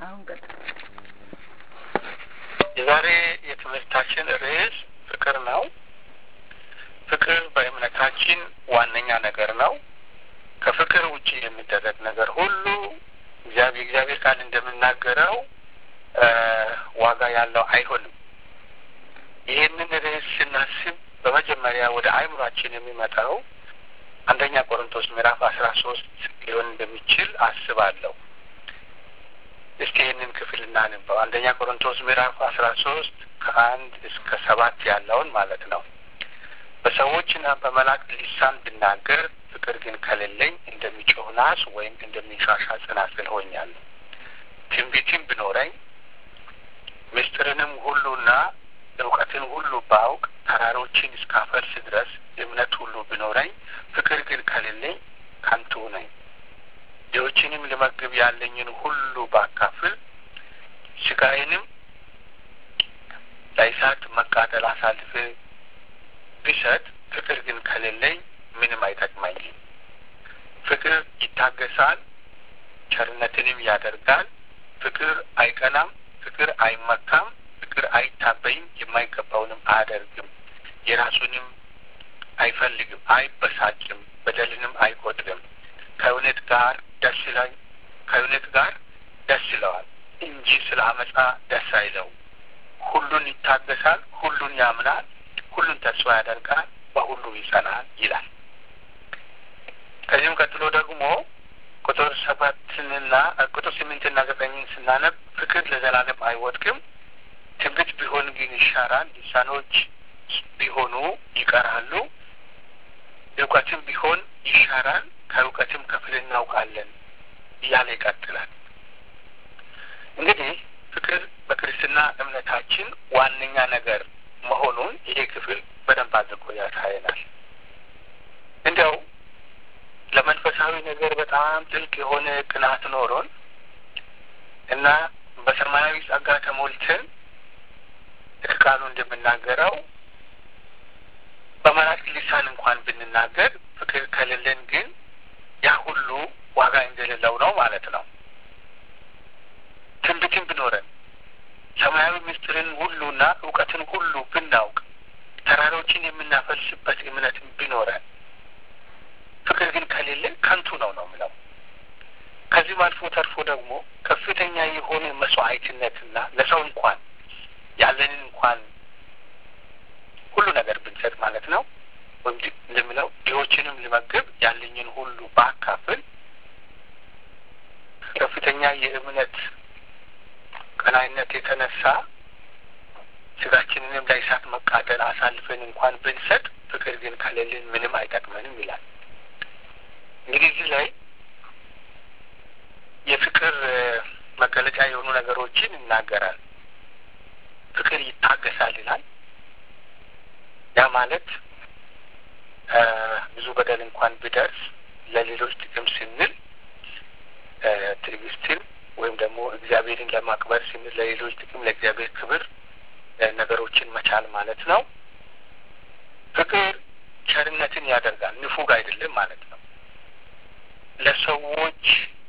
አሁን ቀጥል። የዛሬ የትምህርታችን ርዕስ ፍቅር ነው። ፍቅር በእምነታችን ዋነኛ ነገር ነው። ከፍቅር ውጭ የሚደረግ ነገር ሁሉ እግዚአብሔር እግዚአብሔር ቃል እንደምናገረው ዋጋ ያለው አይሆንም። ይህንን ርዕስ ስናስብ በመጀመሪያ ወደ አእምሯችን የሚመጣው አንደኛ ቆሮንቶስ ምዕራፍ አስራ ሶስት ሊሆን እንደሚችል አስባለሁ። እስቲ ይህንን ክፍል እናንበው። አንደኛ ቆሮንቶስ ምዕራፍ አስራ ሶስት ከአንድ እስከ ሰባት ያለውን ማለት ነው። በሰዎችና በመላእክት ሊሳን ብናገር ፍቅር ግን ከሌለኝ እንደሚጮህ ናስ ወይም እንደሚንሻሻ ጽናጽል ሆኛለሁ። ትንቢትም ብኖረኝ ምስጢርንም ሁሉና እውቀትን ሁሉ ባውቅ ተራሮችን እስካፈልስ ድረስ እምነት ሁሉ ብኖረኝ ፍቅር ግን ከሌለኝ ከንቱ ነኝ። ድሆችንም ልመግብ ያለኝን ሁሉ ባካፍል ስጋዬንም ለእሳት መቃጠል አሳልፌ ቢሰጥ ፍቅር ግን ከሌለኝ ምንም አይጠቅመኝም። ፍቅር ይታገሳል፣ ቸርነትንም ያደርጋል። ፍቅር አይቀናም፣ ፍቅር አይመካም፣ ፍቅር አይታበይም፣ የማይገባውንም አያደርግም፣ የራሱንም አይፈልግም፣ አይበሳጭም፣ በደልንም አይቆጥርም። ከእውነት ጋር ደስ ይላል ከእውነት ጋር ደስ ይለዋል እንጂ ስለ አመፃ ደስ አይለው። ሁሉን ይታገሳል፣ ሁሉን ያምናል፣ ሁሉን ተስፋ ያደርጋል፣ በሁሉ ይጸናል ይላል። ከዚህም ቀጥሎ ደግሞ ቁጥር ሰባትንና ቁጥር ስምንትና ዘጠኝን ስናነብ ፍቅር ለዘላለም አይወድቅም፣ ትንቢት ቢሆን ግን ይሻራል፣ ልሳኖች ቢሆኑ ይቀራሉ፣ እውቀትም ቢሆን ይሻራል፣ ከእውቀትም ከፍል እናውቃለን እያለ ይቀጥላል። እንግዲህ ፍቅር በክርስትና እምነታችን ዋነኛ ነገር መሆኑን ይሄ ክፍል በደንብ አድርጎ ያሳየናል። እንዲያው ለመንፈሳዊ ነገር በጣም ጥልቅ የሆነ ቅናት ኖሮን እና በሰማያዊ ጸጋ ተሞልተን ልክ ቃሉ እንደምናገረው በመላእክት ሊሳን እንኳን ብንናገር ፍቅር ከሌለን ግን ያ ሁሉ ዋጋ እንደሌለው ነው ማለት ነው። ትንቢትን ብኖረን ሰማያዊ ምስጢርን ሁሉና እውቀትን ሁሉ ብናውቅ ተራሮችን የምናፈልስበት እምነትን ቢኖረን ፍቅር ግን ከሌለን ከንቱ ነው ነው ምለው። ከዚህም አልፎ ተርፎ ደግሞ ከፍተኛ የሆነ መስዋዕትነትና ለሰው እንኳን ያለንን እንኳን ሁሉ ነገር ብንሰጥ ማለት ነው ወይም እንደሚለው ድሆችንም ልመግብ ያለኝን ሁሉ ባካፍል ከፍተኛ የእምነት ቀናይነት የተነሳ ስጋችንንም ለእሳት መቃጠል አሳልፈን እንኳን ብንሰጥ ፍቅር ግን ከሌለን ምንም አይጠቅመንም ይላል። እንግዲህ እዚህ ላይ የፍቅር መገለጫ የሆኑ ነገሮችን ይናገራል። ፍቅር ይታገሳል ይላል። ያ ማለት ብዙ በደል እንኳን ቢደርስ ለሌሎች ጥቅም ስንል ትዕግስትን ወይም ደግሞ እግዚአብሔርን ለማክበር ስንል ለሌሎች ጥቅም ለእግዚአብሔር ክብር ነገሮችን መቻል ማለት ነው። ፍቅር ቸርነትን ያደርጋል፣ ንፉግ አይደለም ማለት ነው። ለሰዎች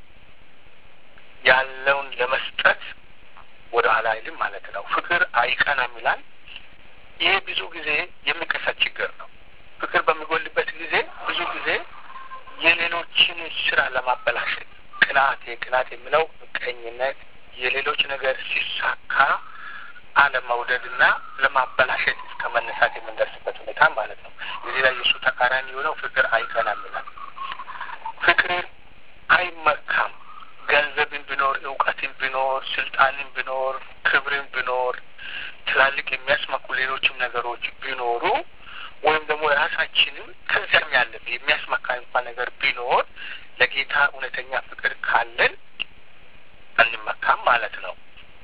ያለውን ለመስጠት ወደ ኋላ አይልም ማለት ነው። ፍቅር አይቀናም ይላል። ይህ ብዙ ጊዜ የሚከሰት ችግር ነው። ፍቅር በሚጎልበት ጊዜ ብዙ ጊዜ የሌሎችን ስራ ለማበላሸት ቅናት፣ ቅናት የሚለው ምቀኝነት፣ የሌሎች ነገር ሲሳካ አለመውደድና ለማበላሸት እስከ መነሳት የምንደርስበት ሁኔታ ማለት ነው። እዚህ ላይ የእሱ ተቃራኒ የሆነው ፍቅር አይቀናም ይላል። ፍቅር አይመካም። ገንዘብን ቢኖር፣ እውቀትን ቢኖር፣ ስልጣንን ቢኖር፣ ክብርን ቢኖር፣ ትላልቅ የሚያስመኩ ሌሎችም ነገሮች ቢኖሩ ወይም ደግሞ ራሳችንም ከዚያም ያለፈ የሚያስመካ እንኳን ነገር ቢኖር ለጌታ እውነተኛ ፍቅር ካለን አንመካም ማለት ነው።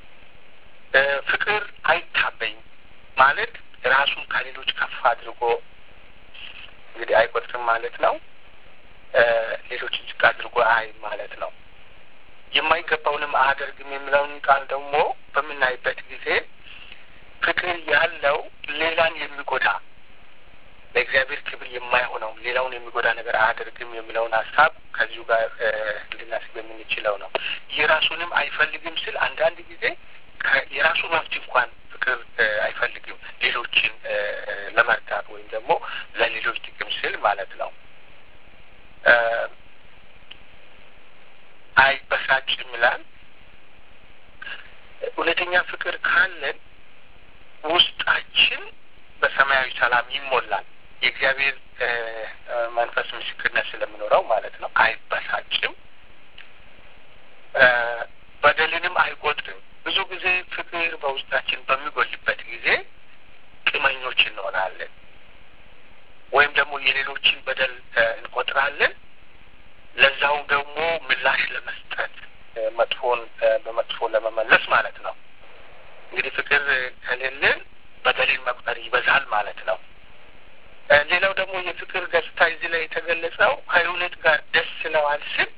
ፍቅር አይታበይም ማለት ራሱን ከሌሎች ከፍ አድርጎ እንግዲህ አይቆጥርም ማለት ነው። ሌሎችን ዝቅ አድርጎ አይ ማለት ነው። የማይገባውንም አያደርግም የሚለውን ቃል ደግሞ በምናይበት ጊዜ ፍቅር ያለው ሌላን የሚጎዳ ለእግዚአብሔር ክብር የማይሆነው ሌላውን የሚጎዳ ነገር አያደርግም የሚለውን ሀሳብ ከዚሁ ጋር ልናስብ የምንችለው ነው። የራሱንም አይፈልግም ስል አንዳንድ ጊዜ የራሱ መብት እንኳን ፍቅር አይፈልግም ሌሎችን ለመርዳት ወይም ደግሞ ለሌሎች ጥቅም ስል ማለት ነው። አይበሳጭም ይላል። እውነተኛ ፍቅር ካለን ውስጣችን በሰማያዊ ሰላም ይሞላል። የእግዚአብሔር መንፈስ ምስክርነት ስለሚኖረው ማለት ነው። አይበሳጭም፣ በደልንም አይቆጥርም። ብዙ ጊዜ ፍቅር በውስጣችን በሚጎልበት ጊዜ ቂመኞች እንሆናለን፣ ወይም ደግሞ የሌሎችን በደል እንቆጥራለን። ለዛውም ደግሞ ምላሽ ለመስጠት መጥፎን በመጥፎ ለመመለስ ማለት ነው። እንግዲህ ፍቅር ከሌለን በደልን መቁጠር ይበዛል ማለት ነው። ሌላው ደግሞ የፍቅር ገጽታ እዚህ ላይ የተገለጸው ከእውነት ጋር ደስ ይለዋል ስል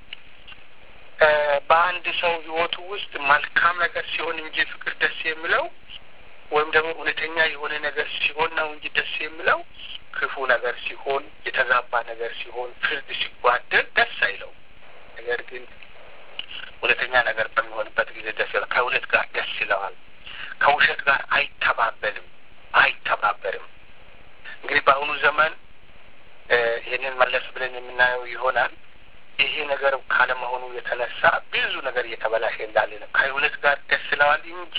በአንድ ሰው ሕይወቱ ውስጥ መልካም ነገር ሲሆን እንጂ ፍቅር ደስ የሚለው ወይም ደግሞ እውነተኛ የሆነ ነገር ሲሆን ነው እንጂ ደስ የሚለው ክፉ ነገር ሲሆን፣ የተዛባ ነገር ሲሆን፣ ፍርድ ሲጓደል ደስ አይለው። ነገር ግን እውነተኛ ነገር በሚሆንበት ጊዜ ደስ ይለዋል። ከእውነት ጋር ደስ ይለዋል። ከውሸት ጋር አይተባበልም አይተባበርም። እንግዲህ በአሁኑ ዘመን ይህንን መለስ ብለን የምናየው ይሆናል። ይሄ ነገር ካለመሆኑ የተነሳ ብዙ ነገር እየተበላሸ እንዳለ ነው። ከእውነት ጋር ደስ ይለዋል እንጂ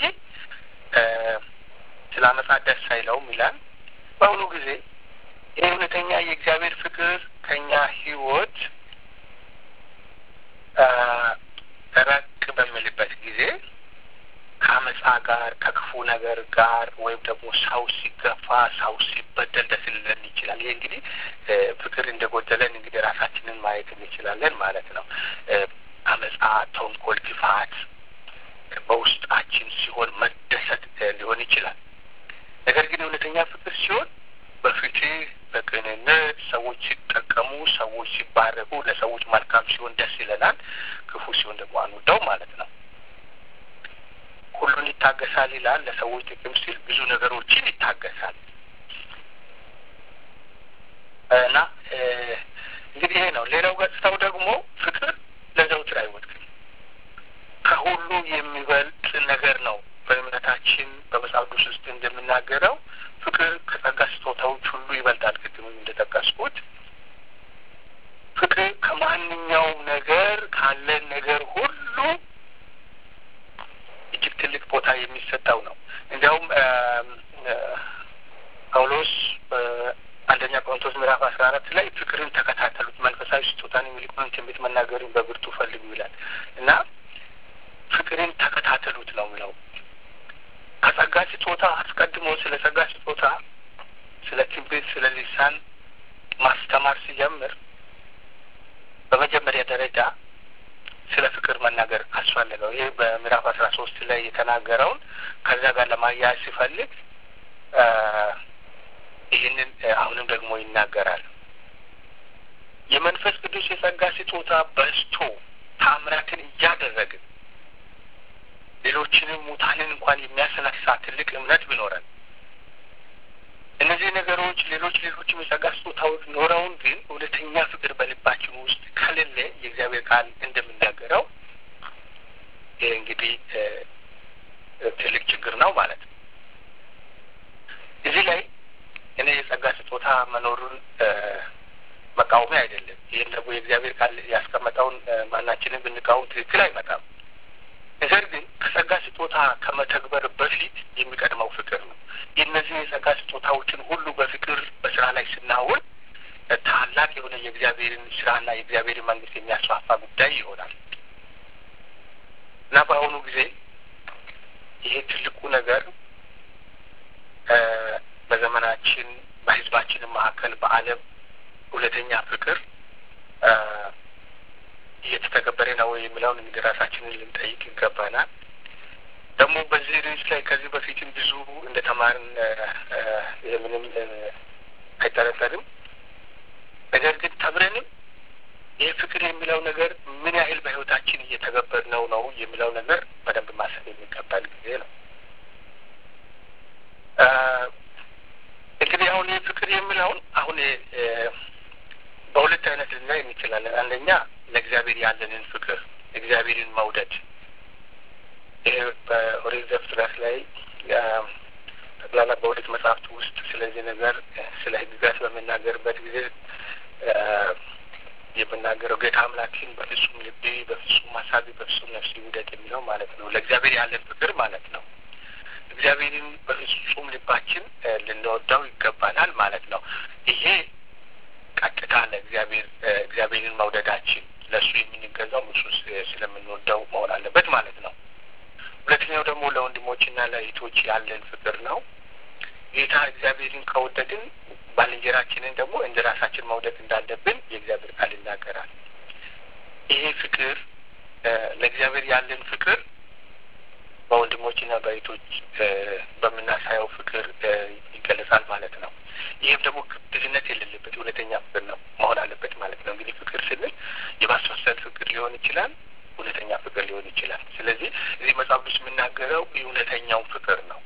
ስለ አመፃ ደስ አይለውም ይላል። በአሁኑ ጊዜ ይህ እውነተኛ የእግዚአብሔር ፍቅር ከኛ ህይወት ረቅ በሚልበት ጊዜ ከአመፃ ጋር ከክፉ ነገር ጋር ወይም ደግሞ ሰው ሲገፋ ሰው ሲበደል ደስ ሊለን ይችላል። ይህ እንግዲህ ፍቅር እንደጎደለን እንግዲህ ራሳችንን ማየት እንችላለን ማለት ነው። አመፃ፣ ተንኮል፣ ክፋት በውስጣችን ሲሆን መደሰት ሊሆን ይችላል። ነገር ግን እውነተኛ ፍቅር ሲሆን በፍትህ በቅንነት ሰዎች ሲጠቀሙ፣ ሰዎች ሲባረኩ፣ ለሰዎች መልካም ሲሆን ደስ ይለናል። ክፉ ሲሆን ደግሞ አንወደው ማለት ነው። ሁሉን ይታገሳል ይላል። ለሰዎች ጥቅም ሲል ብዙ ነገሮችን ይታገሳል እና እንግዲህ ይሄ ነው። ሌላው ገጽታው ደግሞ ፍቅር ለዘውትር አይወድቅም። ከሁሉ የሚበልጥ ነገር ነው። በእምነታችን በመጽሐፍ ቅዱስ ውስጥ እንደምናገረው ፍቅር ከጸጋ ስጦታዎች ሁሉ ይበልጣል። ቅድምም እንደጠቀስኩት ፍቅር ከማንኛውም ነገር ካለን ነገር ሁሉ እጅግ ትልቅ ቦታ የሚሰጠው ነው። እንዲያውም ጳውሎስ አንደኛ ቆሮንቶስ ምዕራፍ አስራ አራት ላይ ፍቅርን ተከታተሉት፣ መንፈሳዊ ስጦታን የሚልቁን ትንቢት መናገርን በብርቱ ፈልጉ ይላል እና ፍቅርን ተከታተሉት ነው የሚለው። ከጸጋ ስጦታ አስቀድሞ ስለ ጸጋ ስጦታ ስለ ትንቢት፣ ስለ ሊሳን ማስተማር ሲጀምር በመጀመሪያ ደረጃ ስለ ፍቅር መናገር አስፈለገው። ይህ በምዕራፍ አስራ ሶስት ላይ የተናገረውን ከዛ ጋር ለማያያዝ ሲፈልግ ይህንን አሁንም ደግሞ ይናገራል። የመንፈስ ቅዱስ የጸጋ ስጦታ በዝቶ ታምራትን እያደረግን ሌሎችንም ሙታንን እንኳን የሚያስነሳ ትልቅ እምነት ቢኖረን እነዚህ ነገሮች ሌሎች ሌሎችም የጸጋ ስጦታዎች ኖረውን ግን እውነተኛ ፍቅር በልባችን ውስጥ ከሌለ የእግዚአብሔር ቃል እንደሚናገረው ይህ እንግዲህ ትልቅ ችግር ነው ማለት ነው። እዚህ ላይ እኔ የጸጋ ስጦታ መኖሩን መቃወሚያ አይደለም። ይህም ደግሞ የእግዚአብሔር ቃል ያስቀመጠውን ማናችንን ብንቃወም ትክክል አይመጣም። ነገር ግን ከጸጋ ስጦታ ከመተግበር በፊት የሚቀድመው ፍቅር ነው። የእነዚህ የጸጋ ስጦታዎችን ሁሉ በፍቅር በስራ ላይ ስናውል ታላቅ የሆነ የእግዚአብሔርን ስራና የእግዚአብሔርን መንግስት የሚያስፋፋ ጉዳይ ይሆናል እና በአሁኑ ጊዜ ይሄ ትልቁ ነገር በዘመናችን በሕዝባችን መካከል በዓለም እውነተኛ ፍቅር እየተተገበረ ነው የሚለውን እንግዲህ ራሳችንን ልንጠይቅ ይገባናል። ደግሞ በዚህ ርዕስ ላይ ከዚህ በፊትም ብዙ እንደ ተማርን ምንም አይጠረጠርም። ነገር ግን ተምረንም ይህ ፍቅር የሚለው ነገር ምን ያህል በህይወታችን እየተገበርነው ነው የሚለው ነገር በደንብ ማሰብ የሚገባል ጊዜ ነው። እንግዲህ አሁን ይህ ፍቅር ፍቅር የሚለውን አሁን በሁለት አይነት ልናይ እንችላለን። አንደኛ ለእግዚአብሔር ያለንን ፍቅር እግዚአብሔርን መውደድ ይሄ በኦሪት ዘፍጥረት ላይ ጠቅላላ በኦሪት መጽሐፍት ውስጥ ስለዚህ ነገር ስለ ሕግጋት በምናገርበት ጊዜ የምናገረው ጌታ አምላክን በፍጹም ልቤ፣ በፍጹም ሀሳቤ፣ በፍጹም ነፍሴ ውደድ የሚለው ማለት ነው። ለእግዚአብሔር ያለን ፍቅር ማለት ነው። እግዚአብሔርን በፍጹም ልባችን ልንወደው ይገባናል ማለት ነው። ይሄ ቀጥታ ለእግዚአብሔር እግዚአብሔርን መውደዳችን ለእሱ የምንገዛው እሱ ስለምንወደው መሆን አለበት ማለት ነው። ሁለተኛው ደግሞ ለወንድሞችና ለእህቶች ያለን ፍቅር ነው። ጌታ እግዚአብሔርን ከወደድን ባልንጀራችንን ደግሞ እንደ ራሳችን መውደድ እንዳለብን የእግዚአብሔር ቃል ይናገራል። ይሄ ፍቅር ለእግዚአብሔር ያለን ፍቅር በወንድሞችና በእህቶች በምናሳየው ፍቅር ይገለጻል ማለት ነው። ይህም ደግሞ ግብዝነት የሌለበት እውነተኛ ፍቅር ነው መሆን አለበት ማለት ነው። እንግዲህ ፍቅር ስንል የማስመሰል ፍቅር ሊሆን ይችላል፣ እውነተኛ ፍቅር ሊሆን ይችላል። ስለዚህ እዚህ መጽሐፍ ቅዱስ የምናገረው እውነተኛውን ፍቅር ነው።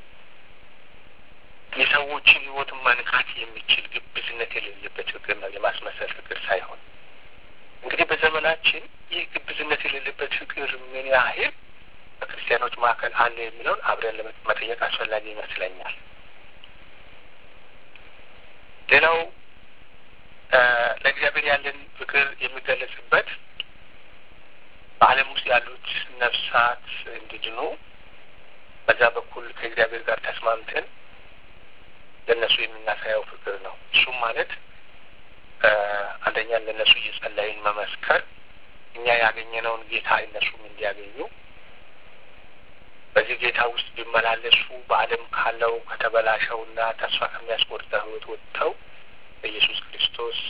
የሰዎችን ሕይወት መንካት የሚችል ግብዝነት የሌለበት ፍቅር ነው፣ የማስመሰል ፍቅር ሳይሆን። እንግዲህ በዘመናችን ይህ ግብዝነት የሌለበት ፍቅር ምን ያህል በክርስቲያኖች መካከል አለ የሚለውን አብረን መጠየቅ አስፈላጊ ይመስለኛል። ሌላው ለእግዚአብሔር ያለን ፍቅር የሚገለጽበት በዓለም ውስጥ ያሉት ነፍሳት እንዲድኑ በዛ በኩል ከእግዚአብሔር ጋር ተስማምተን ለእነሱ የምናሳየው ፍቅር ነው። እሱም ማለት አንደኛ ለእነሱ እየጸለይን መመስከር፣ እኛ ያገኘነውን ጌታ እነሱም እንዲያገኙ በዚህ ጌታ ውስጥ ቢመላለሱ በዓለም ካለው ከተበላሸውና ተስፋ ከሚያስቆርጠው ሕይወት ወጥተው በኢየሱስ ክርስቶስ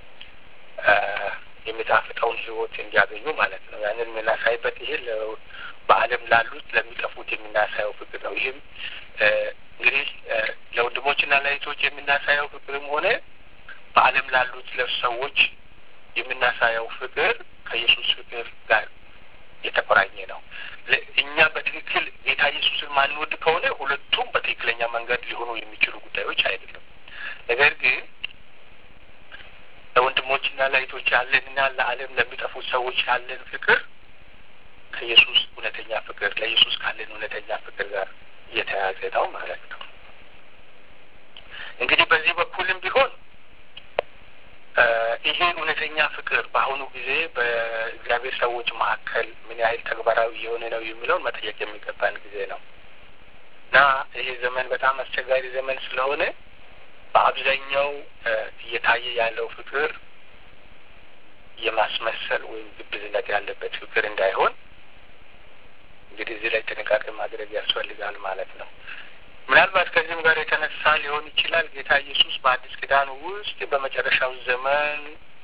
የሚጣፍጠውን ሕይወት እንዲያገኙ ማለት ነው። ያንን የምናሳይበት ይሄ በዓለም ላሉት ለሚጠፉት የምናሳየው ፍቅር ነው። ይህም እንግዲህ ለወንድሞችና ለእህቶች የምናሳየው ፍቅርም ሆነ በዓለም ላሉት ለሰዎች የምናሳየው ፍቅር ከኢየሱስ ፍቅር ጋር የተቆራኘ ነው። እኛ በትክክል ጌታ ኢየሱስን ማንወድ ከሆነ ሁለቱም በትክክለኛ መንገድ ሊሆኑ የሚችሉ ጉዳዮች አይደለም። ነገር ግን ለወንድሞችና ለእህቶች ያለንና ለዓለም ለሚጠፉት ሰዎች ያለን ፍቅር ከኢየሱስ እውነተኛ ፍቅር ለኢየሱስ ካለን እውነተኛ ፍቅር ጋር እየተያያዘ ነው ማለት ነው። እንግዲህ በዚህ በኩልም ቢሆን ይሄ እውነተኛ ፍቅር በአሁኑ ጊዜ በእግዚአብሔር ሰዎች መካከል ምን ያህል ተግባራዊ የሆነ ነው የሚለውን መጠየቅ የሚገባን ጊዜ ነው እና ይሄ ዘመን በጣም አስቸጋሪ ዘመን ስለሆነ በአብዛኛው እየታየ ያለው ፍቅር የማስመሰል ወይም ግብዝነት ያለበት ፍቅር እንዳይሆን እንግዲህ እዚህ ላይ ጥንቃቄ ማድረግ ያስፈልጋል ማለት ነው። ምናልባት ከዚህም ጋር የተነሳ ሊሆን ይችላል ጌታ ኢየሱስ በአዲስ ኪዳን ውስጥ በመጨረሻው ዘመን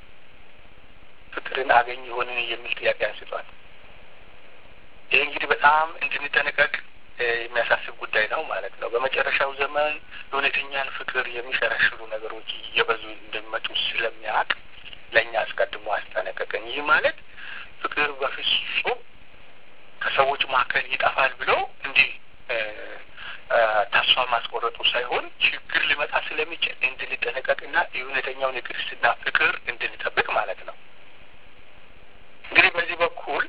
ፍቅርን አገኝ ይሆንን የሚል ጥያቄ አንስቷል። ይህ እንግዲህ በጣም እንድንጠነቀቅ የሚያሳስብ ጉዳይ ነው ማለት ነው። በመጨረሻው ዘመን እውነተኛን ፍቅር የሚሸረሽሩ ነገሮች እየበዙ እንደሚመጡ ስለሚያውቅ ለእኛ አስቀድሞ አስጠነቀቀን። ይህ ማለት ፍቅር በፍጹም ከሰዎች መካከል ይጠፋል ብሎ እንዲህ ተስፋ ማስቆረጡ ሳይሆን ችግር ሊመጣ ስለሚችል እንድንጠነቀቅና የእውነተኛውን የክርስትና ፍቅር እንድንጠብቅ ማለት ነው። እንግዲህ በዚህ በኩል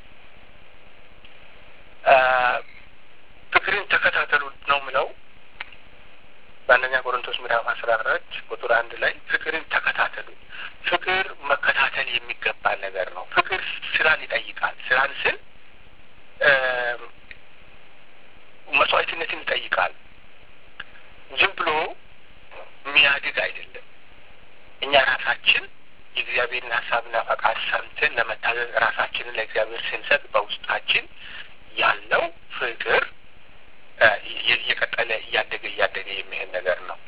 ፍቅርን ተከታተሉ ነው ምለው በአንደኛ ቆሮንቶስ ምዕራፍ አስራ አራት ቁጥር አንድ ላይ ፍቅርን ተከታተሉ። ፍቅር መከታተል የሚገባ ነገር ነው። ፍቅር ስራን ይጠይቃል። ስራን ስል መስዋዕትነትን ይጠይቃል። ዝም ብሎ የሚያድግ አይደለም። እኛ ራሳችን የእግዚአብሔርን ሀሳብና ፈቃድ ሰምተን ለመታዘዝ ራሳችንን ለእግዚአብሔር ስንሰጥ በውስጣችን ያለው ፍቅር እየቀጠለ እያደገ እያደገ የሚሄድ ነገር ነው።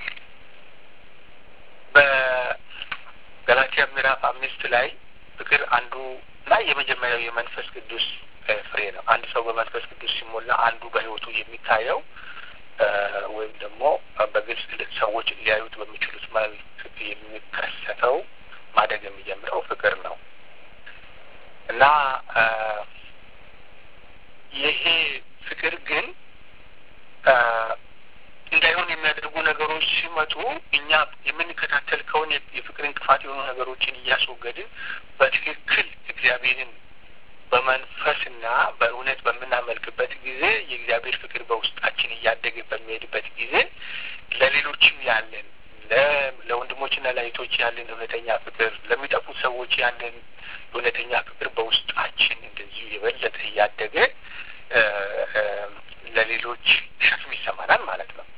በገላትያ ምዕራፍ አምስት ላይ ፍቅር አንዱ እና የመጀመሪያው የመንፈስ ቅዱስ ፍሬ ነው። አንድ ሰው በመንፈስ ቅዱስ ሲሞላ አንዱ በሕይወቱ የሚታየው ወይም ደግሞ በግልጽ ሰዎች ሊያዩት በሚችሉት መልክ የሚከሰተው ማደግ የሚጀምረው ፍቅር ነው እና ይሄ ፍቅር ግን እንዳይሆን የሚያደርጉ ነገሮች ሲመጡ እኛ የምንከታተል ከሆነ የፍቅር እንቅፋት የሆኑ ነገሮችን እያስወገድን በትክክል እግዚአብሔርን በመንፈስና በእውነት በምናመልክበት ጊዜ የእግዚአብሔር ፍቅር በውስጣችን እያደገ በሚሄድበት ጊዜ ለሌሎችም ያለን ለወንድሞችና ለእህቶች ያለን እውነተኛ ፍቅር፣ ለሚጠፉት ሰዎች ያለን እውነተኛ ፍቅር በውስጣችን እንደዚሁ የበለጠ እያደገ ለሌሎች ሸክም ይሰማናል ማለት ነው።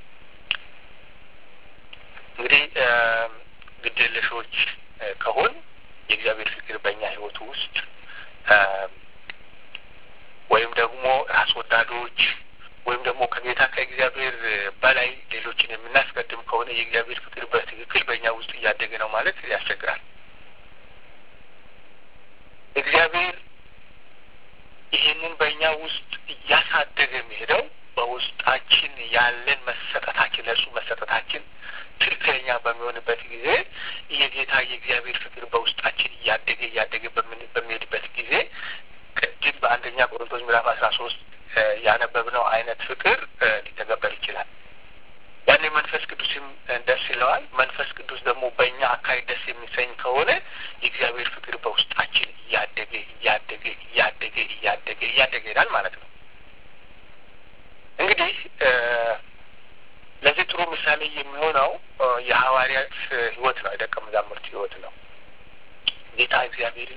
እንግዲህ ግዴለሾች ከሆን የእግዚአብሔር ፍቅር በእኛ ሕይወቱ ውስጥ ወይም ደግሞ ራስ ወዳዶች ወይም ደግሞ ከጌታ ከእግዚአብሔር በላይ ሌሎችን የምናስቀድም ከሆነ የእግዚአብሔር ፍቅር በትክክል በእኛ ውስጥ እያደገ ነው ማለት ያስቸግራል። እግዚአብሔር ይህንን በእኛ ውስጥ እያሳደገ የሚሄደው በውስጣችን ያለን መሰጠታችን ለእርሱ መሰጠታችን ትክክለኛ በሚሆንበት ጊዜ የጌታ የእግዚአብሔር ፍቅር በውስጣችን እያደገ እያደገ በሚሄድበት ጊዜ ቅድም በአንደኛ ቆሮንቶስ ምዕራፍ አስራ ሶስት ያነበብነው አይነት ፍቅር ሊተገበር ይችላል። ያኔ መንፈስ ቅዱስም ደስ ይለዋል። መንፈስ ቅዱስ ደግሞ በእኛ አካሄድ ደስ የሚሰኝ ከሆነ የእግዚአብሔር ፍቅር በውስጣችን እያደገ እያደገ እያደገ እያደገ እያደገ ይሄዳል ማለት ነው። እንግዲህ ለዚህ ጥሩ ምሳሌ የሚሆነው የሐዋርያት ሕይወት ነው፣ የደቀ መዛሙርት ሕይወት ነው። ጌታ እግዚአብሔርን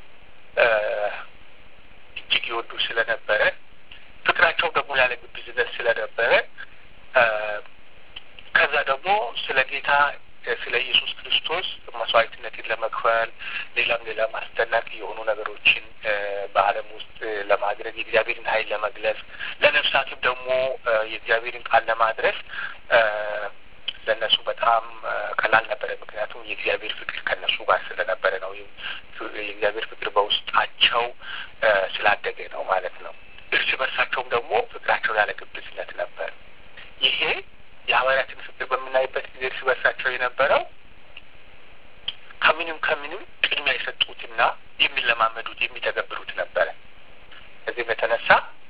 እጅግ ይወዱ ስለነበረ ፍቅራቸው ደግሞ ያለ ግብዝነት ስለነበረ ከዛ ደግሞ ስለ ጌታ ስለ ኢየሱስ ክርስቶስ መስዋዕትነትን ለመክፈል ሌላም ሌላም አስደናቂ የሆኑ ነገሮችን በዓለም ውስጥ ለማድረግ የእግዚአብሔርን ኃይል ለመግለጽ ለነፍሳትም ደግሞ የእግዚአብሔርን ቃል ለማድረስ ለእነሱ በጣም ቀላል ነበረ። ምክንያቱም የእግዚአብሔር ፍቅር ከእነሱ ጋር ስለነበረ ነው። የእግዚአብሔር ፍቅር በውስጣቸው ስላደገ ነው ማለት ነው። እርስ በርሳቸውም ደግሞ ፍቅራቸው ያለ ግብዝነት ነበር። ይሄ የሐዋርያትን ፍቅር በምናይበት ጊዜ እርስ በርሳቸው የነበረው ከምንም ከምንም ቅድሚያ የሰጡትና የሚለማመዱት የሚተገብሩት ነበረ። ከዚህም የተነሳ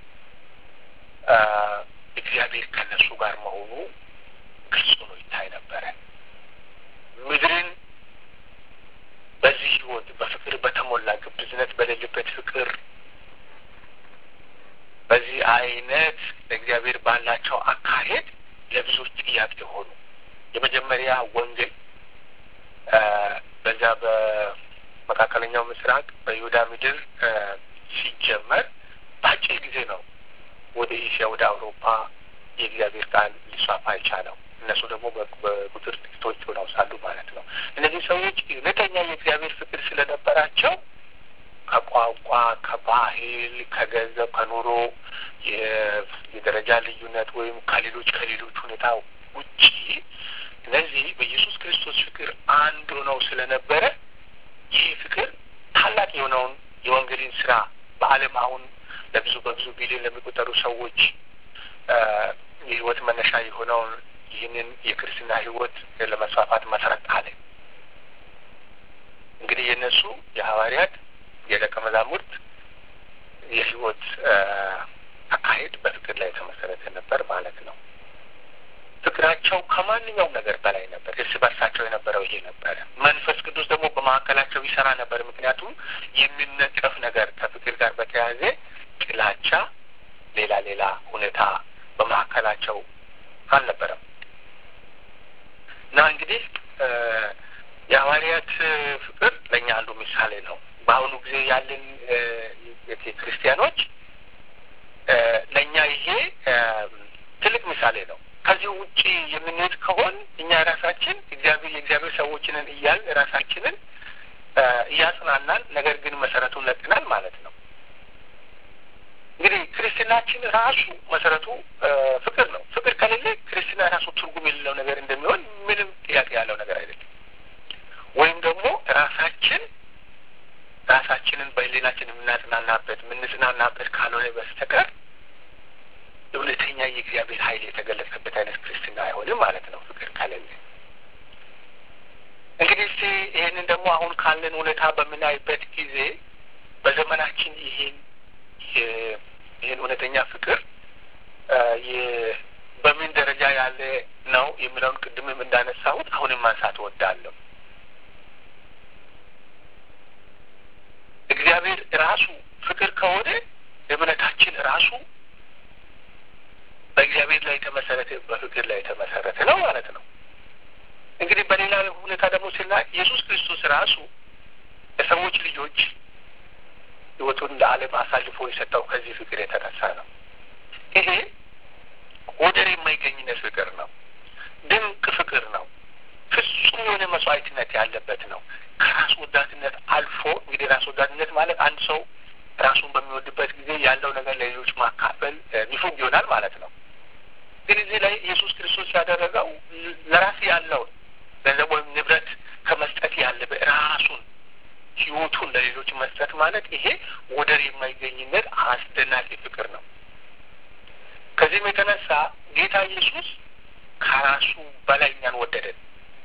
እግዚአብሔር ከእነሱ ጋር መሆኑ ግልጽ ሆኖ ይታይ ነበረ። ምድርን በዚህ ህይወት በፍቅር በተሞላ ግብዝነት በሌለበት ፍቅር በዚህ አይነት ለእግዚአብሔር ባላቸው አካሄድ ለብዙዎች ጥያቄ ሆኑ። የመጀመሪያ ወንጌል በዛ በመካከለኛው ምስራቅ በይሁዳ ምድር ሲጀመር በአጭር ጊዜ ነው ወደ ኤሽያ ወደ አውሮፓ የእግዚአብሔር ቃል ሊስፋፋ የቻለው። እነሱ ደግሞ በቁጥር ጥቂቶች ሆነው ሳሉ ማለት ነው። እነዚህ ሰዎች እውነተኛ የእግዚአብሔር ፍቅር ስለነበራቸው ከቋንቋ፣ ከባህል፣ ከገንዘብ፣ ከኑሮ የደረጃ ልዩነት ወይም ከሌሎች ከሌሎች ሁኔታ ውጪ እነዚህ በኢየሱስ ክርስቶስ ፍቅር አንድ ሆነው ስለነበረ ይህ ፍቅር ታላቅ የሆነውን የወንጌልን ስራ በዓለም አሁን ለብዙ በብዙ ቢሊዮን ለሚቆጠሩ ሰዎች የህይወት መነሻ የሆነውን ይህንን የክርስትና ህይወት ለመስፋፋት መሰረት አለ። እንግዲህ የእነሱ የሐዋርያት የደቀ መዛሙርት የህይወት አካሄድ በፍቅር ላይ የተመሰረተ ነበር ማለት ነው። ፍቅራቸው ከማንኛውም ነገር በላይ ነበር። እርስ በርሳቸው የነበረው ይሄ ነበረ። መንፈስ ቅዱስ ደግሞ በመካከላቸው ይሰራ ነበር። ምክንያቱም የሚነቀፍ ነገር ከፍቅር ጋር በተያያዘ ጥላቻ፣ ሌላ ሌላ ሁኔታ በመካከላቸው አልነበረም እና እንግዲህ የሐዋርያት ፍቅር ለእኛ አንዱ ምሳሌ ነው። በአሁኑ ጊዜ ያለን ክርስቲያኖች ለእኛ ይሄ ትልቅ ምሳሌ ነው። ከዚህ ውጪ የምንሄድ ከሆን እኛ ራሳችን እግዚአብሔር የእግዚአብሔር ሰዎችንን እያል ራሳችንን እያጽናናን፣ ነገር ግን መሰረቱን ለቅናል ማለት ነው። እንግዲህ ክርስትናችን ራሱ መሰረቱ ፍቅር ነው። ፍቅር ከሌለ ክርስትና ራሱ ትርጉም የሌለው ነገር እንደሚሆን ምንም ጥያቄ ያለው ነገር አይደለም። ወይም ደግሞ ራሳችን ራሳችንን በህሊናችን የምናጽናናበት የምንጽናናበት ካልሆነ በስተቀር እውነተኛ የእግዚአብሔር ኃይል የተገለጸበት አይነት ክርስትና አይሆንም ማለት ነው። ፍቅር ከሌለ እንግዲህ እስቲ ይህንን ደግሞ አሁን ካለን ሁኔታ በምናይበት ጊዜ በዘመናችን ይህን ይህን እውነተኛ ፍቅር በምን ደረጃ ያለ ነው የሚለውን ቅድምም እንዳነሳሁት አሁንም ማንሳት እወዳለሁ። እግዚአብሔር ራሱ ፍቅር ከሆነ እምነታችን ራሱ በእግዚአብሔር ላይ የተመሰረተ በፍቅር ላይ የተመሰረተ ነው ማለት ነው። እንግዲህ በሌላ ሁኔታ ደግሞ ስናይ ኢየሱስ ክርስቶስ ራሱ ለሰዎች ልጆች ሕይወቱን ለዓለም አሳልፎ የሰጠው ከዚህ ፍቅር የተነሳ ነው። ይሄ ወደር የማይገኝነት ፍቅር ነው። ድንቅ ፍቅር ነው። ፍጹም የሆነ መስዋዕትነት ያለበት ነው። ከራስ ወዳድነት አልፎ እንግዲህ ራስ ወዳድነት ማለት አንድ ሰው ራሱን በሚወድበት ጊዜ ያለው ነገር ለሌሎች ማካፈል ሚፉግ ይሆናል ማለት ነው። ግን እዚህ ላይ ኢየሱስ ክርስቶስ ያደረገው ለራስ ያለውን ገንዘብ ወይም ንብረት ከመስጠት ያለበ ራሱን ሕይወቱን ለሌሎች መስጠት ማለት ይሄ ወደር የማይገኝነት አስደናቂ ፍቅር ነው። ከዚህም የተነሳ ጌታ ኢየሱስ ከራሱ በላይ እኛን ወደደን።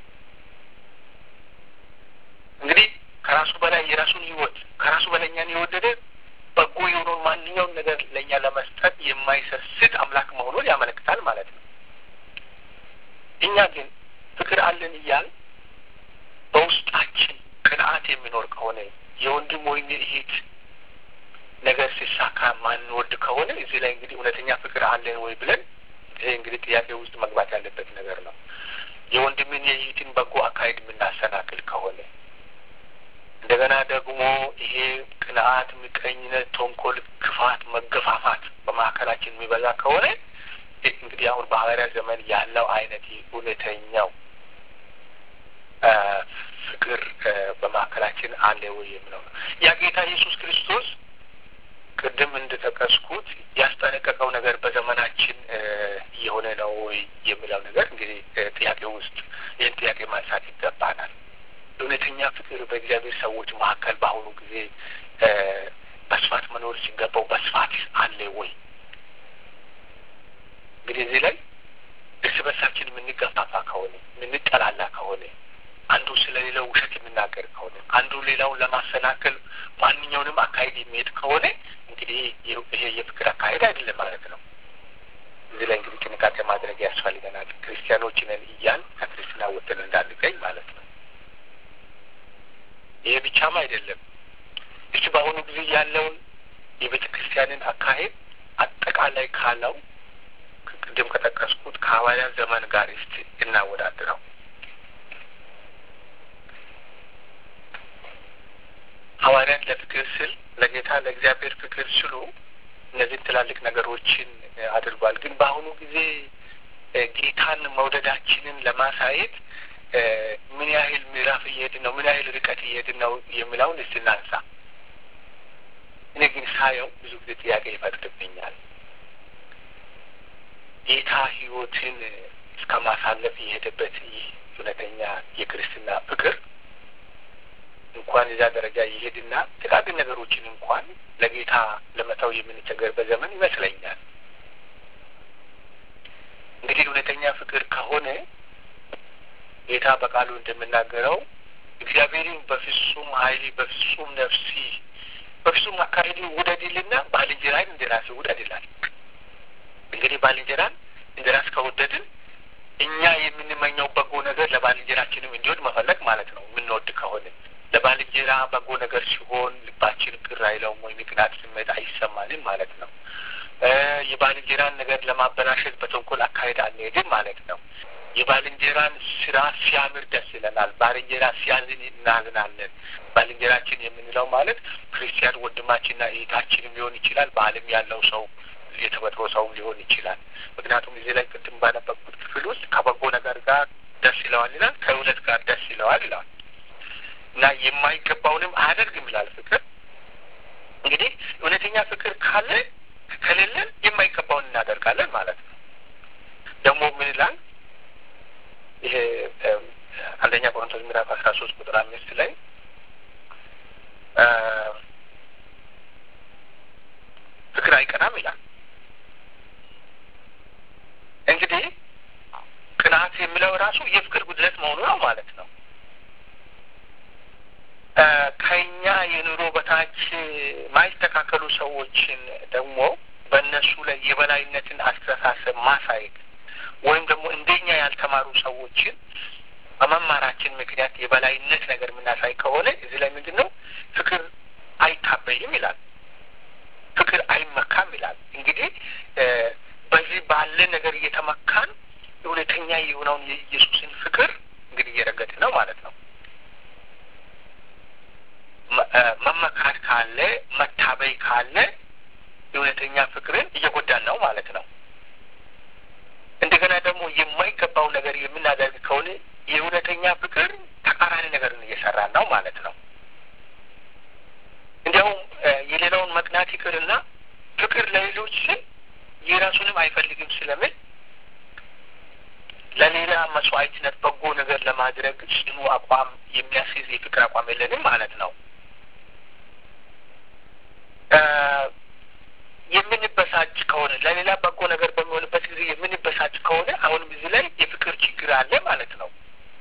እንግዲህ ከራሱ በላይ የራሱን ሕይወት ከራሱ በላይ እኛን የወደደ በጎ የሆነውን ማንኛውን ነገር ለእኛ ለመስጠት የማይሰስት አምላክ መሆኑን ያመለክታል ማለት ነው። እኛ ግን ፍቅር አለን እያል በውስጣችን ቅንዓት የሚኖር ከሆነ የወንድም ወይም የእህት ነገር ሲሳካ ማንወድ ከሆነ እዚህ ላይ እንግዲህ እውነተኛ ፍቅር አለን ወይ ብለን ይሄ እንግዲህ ጥያቄ ውስጥ መግባት ያለበት ነገር ነው። የወንድምን የእህትን በጎ አካሄድ የምናሰናክል ከሆነ እንደገና ደግሞ ይሄ ቅንዓት፣ ምቀኝነት፣ ተንኮል፣ ክፋት፣ መገፋፋት በማዕከላችን የሚበዛ ከሆነ እንግዲህ አሁን በሐዋርያት ዘመን ያለው አይነት እውነተኛው ፍቅር በማዕከላችን አለ ወይ የሚለው ነው። ያ ጌታ ኢየሱስ ክርስቶስ ቅድም እንደጠቀስኩት ያስጠነቀቀው ነገር በዘመናችን እየሆነ ነው ወይ የሚለው ነገር እንግዲህ ጥያቄ ውስጥ ይህን ጥያቄ ማንሳት ይገባናል። እውነተኛ ፍቅር በእግዚአብሔር ሰዎች መካከል በአሁኑ ጊዜ በስፋት መኖር ሲገባው በስፋት አለ ወይ? እንግዲህ እዚህ ላይ እርስ በርሳችን የምንገፋፋ ከሆነ የምንጠላላ ከሆነ አንዱ ስለ ሌላው ውሸት የሚናገር ከሆነ አንዱ ሌላውን ለማሰናከል ማንኛውንም አካሄድ የሚሄድ ከሆነ እንግዲህ ይሄ የፍቅር አካሄድ አይደለም ማለት ነው። እዚህ ላይ እንግዲህ ጥንቃቄ ማድረግ ያስፈልገናል። ክርስቲያኖች ነን እያል ከክርስትና ወጥተን እንዳንገኝ ማለት ነው። ይሄ ብቻም አይደለም። እሱ በአሁኑ ጊዜ ያለውን የቤተ ክርስቲያንን አካሄድ አጠቃላይ ካለው ቅድም ከጠቀስኩት ከሐዋርያት ዘመን ጋር እስቲ እናወዳድረው። ሐዋርያት ለፍቅር ስል ለጌታ ለእግዚአብሔር ፍቅር ስሉ እነዚህን ትላልቅ ነገሮችን አድርጓል። ግን በአሁኑ ጊዜ ጌታን መውደዳችንን ለማሳየት ምን ያህል ምዕራፍ እየሄድን ነው? ምን ያህል ርቀት እየሄድን ነው የሚለውን እስቲ እናንሳ። እኔ ግን ሳየው ብዙ ጊዜ ጥያቄ ይፈጥርብኛል። ጌታ ሕይወትን እስከ ማሳለፍ የሄደበት ይህ እውነተኛ የክርስትና ፍቅር እንኳን እዛ ደረጃ ይሄድና ጥቃቅን ነገሮችን እንኳን ለጌታ ለመተው የምንቸገርበት ዘመን ይመስለኛል። እንግዲህ እውነተኛ ፍቅር ከሆነ ጌታ በቃሉ እንደምናገረው እግዚአብሔርን በፍጹም ኃይል በፍጹም ነፍሲ በፍጹም አካሄድ ውደድልና ባልንጀራን እንደ ራስህ ውደድ ይላል። እንግዲህ ባልንጀራን እንደ ራስ ከወደድን እኛ የምንመኘው በጎ ነገር ለባልንጀራችንም እንዲሆን መፈለግ ማለት ነው። የምንወድ ከሆነ ለባልንጀራ በጎ ነገር ሲሆን ልባችን ቅር አይለውም ወይም የቅናት ስሜት አይሰማንም ማለት ነው። የባልንጀራን ነገር ለማበላሸት በተንኮል አካሄድ አንሄድም ማለት ነው። የባልንጀራን ስራ ሲያምር ደስ ይለናል። ባልንጀራ ሲያዝን እናዝናለን። ባልንጀራችን የምንለው ማለት ክርስቲያን ወንድማችንና እህታችንም ሊሆን ይችላል። በዓለም ያለው ሰው የተፈጥሮ ሰውም ሊሆን ይችላል። ምክንያቱም እዚህ ላይ ቅድም ባነበብኩት ክፍል ውስጥ ከበጎ ነገር ጋር ደስ ይለዋል ይላል፣ ከእውነት ጋር ደስ ይለዋል ይላል እና የማይገባውንም አያደርግም ይላል ፍቅር። እንግዲህ እውነተኛ ፍቅር ካለ ከሌለን የማይገባውን እናደርጋለን ማለት ነው። ደግሞ ምን ይላል ይሄ አንደኛ ቆሮንቶስ ምዕራፍ አስራ ሶስት ቁጥር አምስት ላይ ፍቅር አይቀናም ይላል። እንግዲህ ቅናት የሚለው ራሱ የፍቅር ጉድለት መሆኑ ነው ማለት ነው። ከኛ የኑሮ በታች ማይስተካከሉ ሰዎችን ደግሞ በእነሱ ላይ የበላይነትን አስተሳሰብ ማሳየት ወይም ደግሞ እንደኛ ያልተማሩ ሰዎችን በመማራችን ምክንያት የበላይነት ነገር የምናሳይ ከሆነ እዚህ ላይ ምንድን ነው ፍቅር አይታበይም ይላል። ፍቅር አይመካም ይላል። እንግዲህ በዚህ ባለ ነገር እየተመካን እውነተኛ የሆነውን የኢየሱስን ፍቅር እንግዲህ እየረገጥ ነው ማለት ነው። መመካት ካለ መታበይ ካለ የእውነተኛ ፍቅርን እየጎዳን ነው ማለት ነው። እንደገና ደግሞ የማይገባው ነገር የምናደርግ ከሆነ የእውነተኛ ፍቅር ተቃራኒ ነገርን እየሰራን ነው ማለት ነው። እንዲያውም የሌላውን መቅናት ይቅርና ፍቅር ለሌሎች ስል የራሱንም አይፈልግም ስለምን ለሌላ መስዋዕትነት በጎ ነገር ለማድረግ ጽኑ አቋም የሚያስይዝ የፍቅር አቋም የለንም ማለት ነው። የምንበሳጭ ከሆነ ለሌላ በጎ ነገር በሚሆንበት ጊዜ የምንበሳጭ ከሆነ አሁንም እዚህ ላይ የፍቅር ችግር አለ ማለት ነው።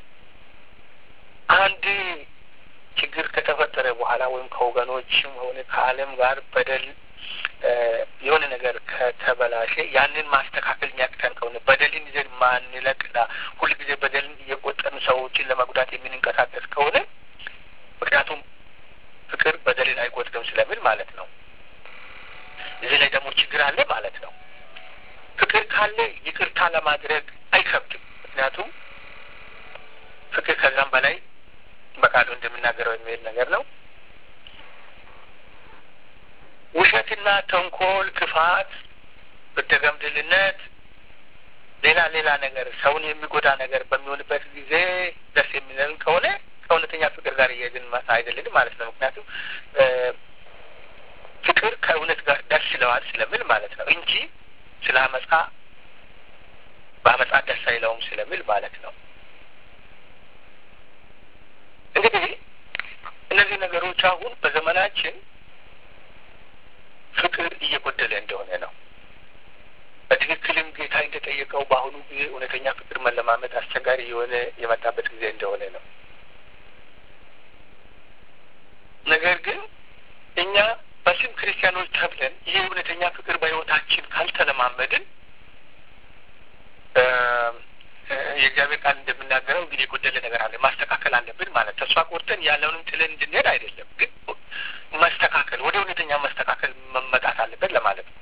አንድ ችግር ከተፈጠረ በኋላ ወይም ከወገኖችም ሆነ ከዓለም ጋር በደል የሆነ ነገር ከተበላሸ ያንን ማስተካከል የሚያቅተን ከሆነ በደልን ይዘን ማንለቅና ሁልጊዜ በደልን እየቆጠን ሰዎችን ለመጉዳት የምንንቀሳቀስ ከሆነ ምክንያቱም ፍቅር በደልን አይቆጥርም ስለሚል ማለት ነው። እዚህ ላይ ደግሞ ችግር አለ ማለት ነው። ፍቅር ካለ ይቅርታ ለማድረግ አይከብድም። ምክንያቱም ፍቅር ከዛም በላይ በቃሉ እንደምናገረው የሚሄድ ነገር ነው። ውሸትና ተንኮል፣ ክፋት፣ ብደገምድልነት፣ ሌላ ሌላ ነገር ሰውን የሚጎዳ ነገር በሚሆንበት ጊዜ ደስ የሚለን ከሆነ ከእውነተኛ ፍቅር ጋር እየሄድን አይደለንም ማለት ነው። ምክንያቱም ፍቅር ከእውነት ጋር ደስ ይለዋል ስለሚል ማለት ነው እንጂ ስለ አመፃ በአመፃ ደስ አይለውም ስለሚል ማለት ነው። እንግዲህ እነዚህ ነገሮች አሁን በዘመናችን ፍቅር እየጎደለ እንደሆነ ነው። በትክክልም ጌታ እንደጠየቀው በአሁኑ ጊዜ እውነተኛ ፍቅር መለማመድ አስቸጋሪ የሆነ የመጣበት ጊዜ እንደሆነ ነው። ነገር ግን እኛ በስም ክርስቲያኖች ተብለን ይህ እውነተኛ ፍቅር በሕይወታችን ካልተለማመድን የእግዚአብሔር ቃል እንደምናገረው እንግዲህ የጎደለ ነገር አለ፣ ማስተካከል አለብን ማለት ተስፋ ቆርጠን ያለውንም ጥለን እንድንሄድ አይደለም፣ ግን መስተካከል ወደ እውነተኛ መስተካከል መመጣት አለበት ለማለት ነው።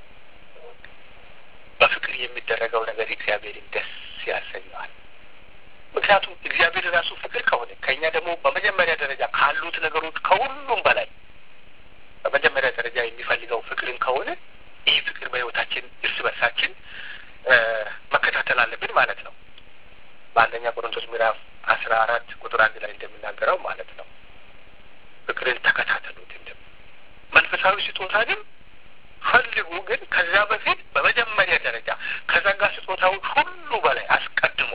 በፍቅር የሚደረገው ነገር እግዚአብሔርን ደስ ያሰኘዋል። ምክንያቱም እግዚአብሔር ራሱ ፍቅር ከሆነ ከእኛ ደግሞ በመጀመሪያ ደረጃ ካሉት ነገሮች ከሁሉም በላይ በመጀመሪያ ደረጃ የሚፈልገው ፍቅርን ከሆነ ይህ ፍቅር በሕይወታችን እርስ በርሳችን መከታተል አለብን ማለት ነው። በአንደኛ ቆሮንቶስ ምዕራፍ አስራ አራት ቁጥር አንድ ላይ እንደሚናገረው ማለት ነው ፍቅርን ተከታተሉት። እንደ መንፈሳዊ ስጦታ ግን ፈልጉ፣ ግን ከዛ በፊት በመጀመሪያ ደረጃ ከጸጋ ስጦታዎች ሁሉ በላይ አስቀድሞ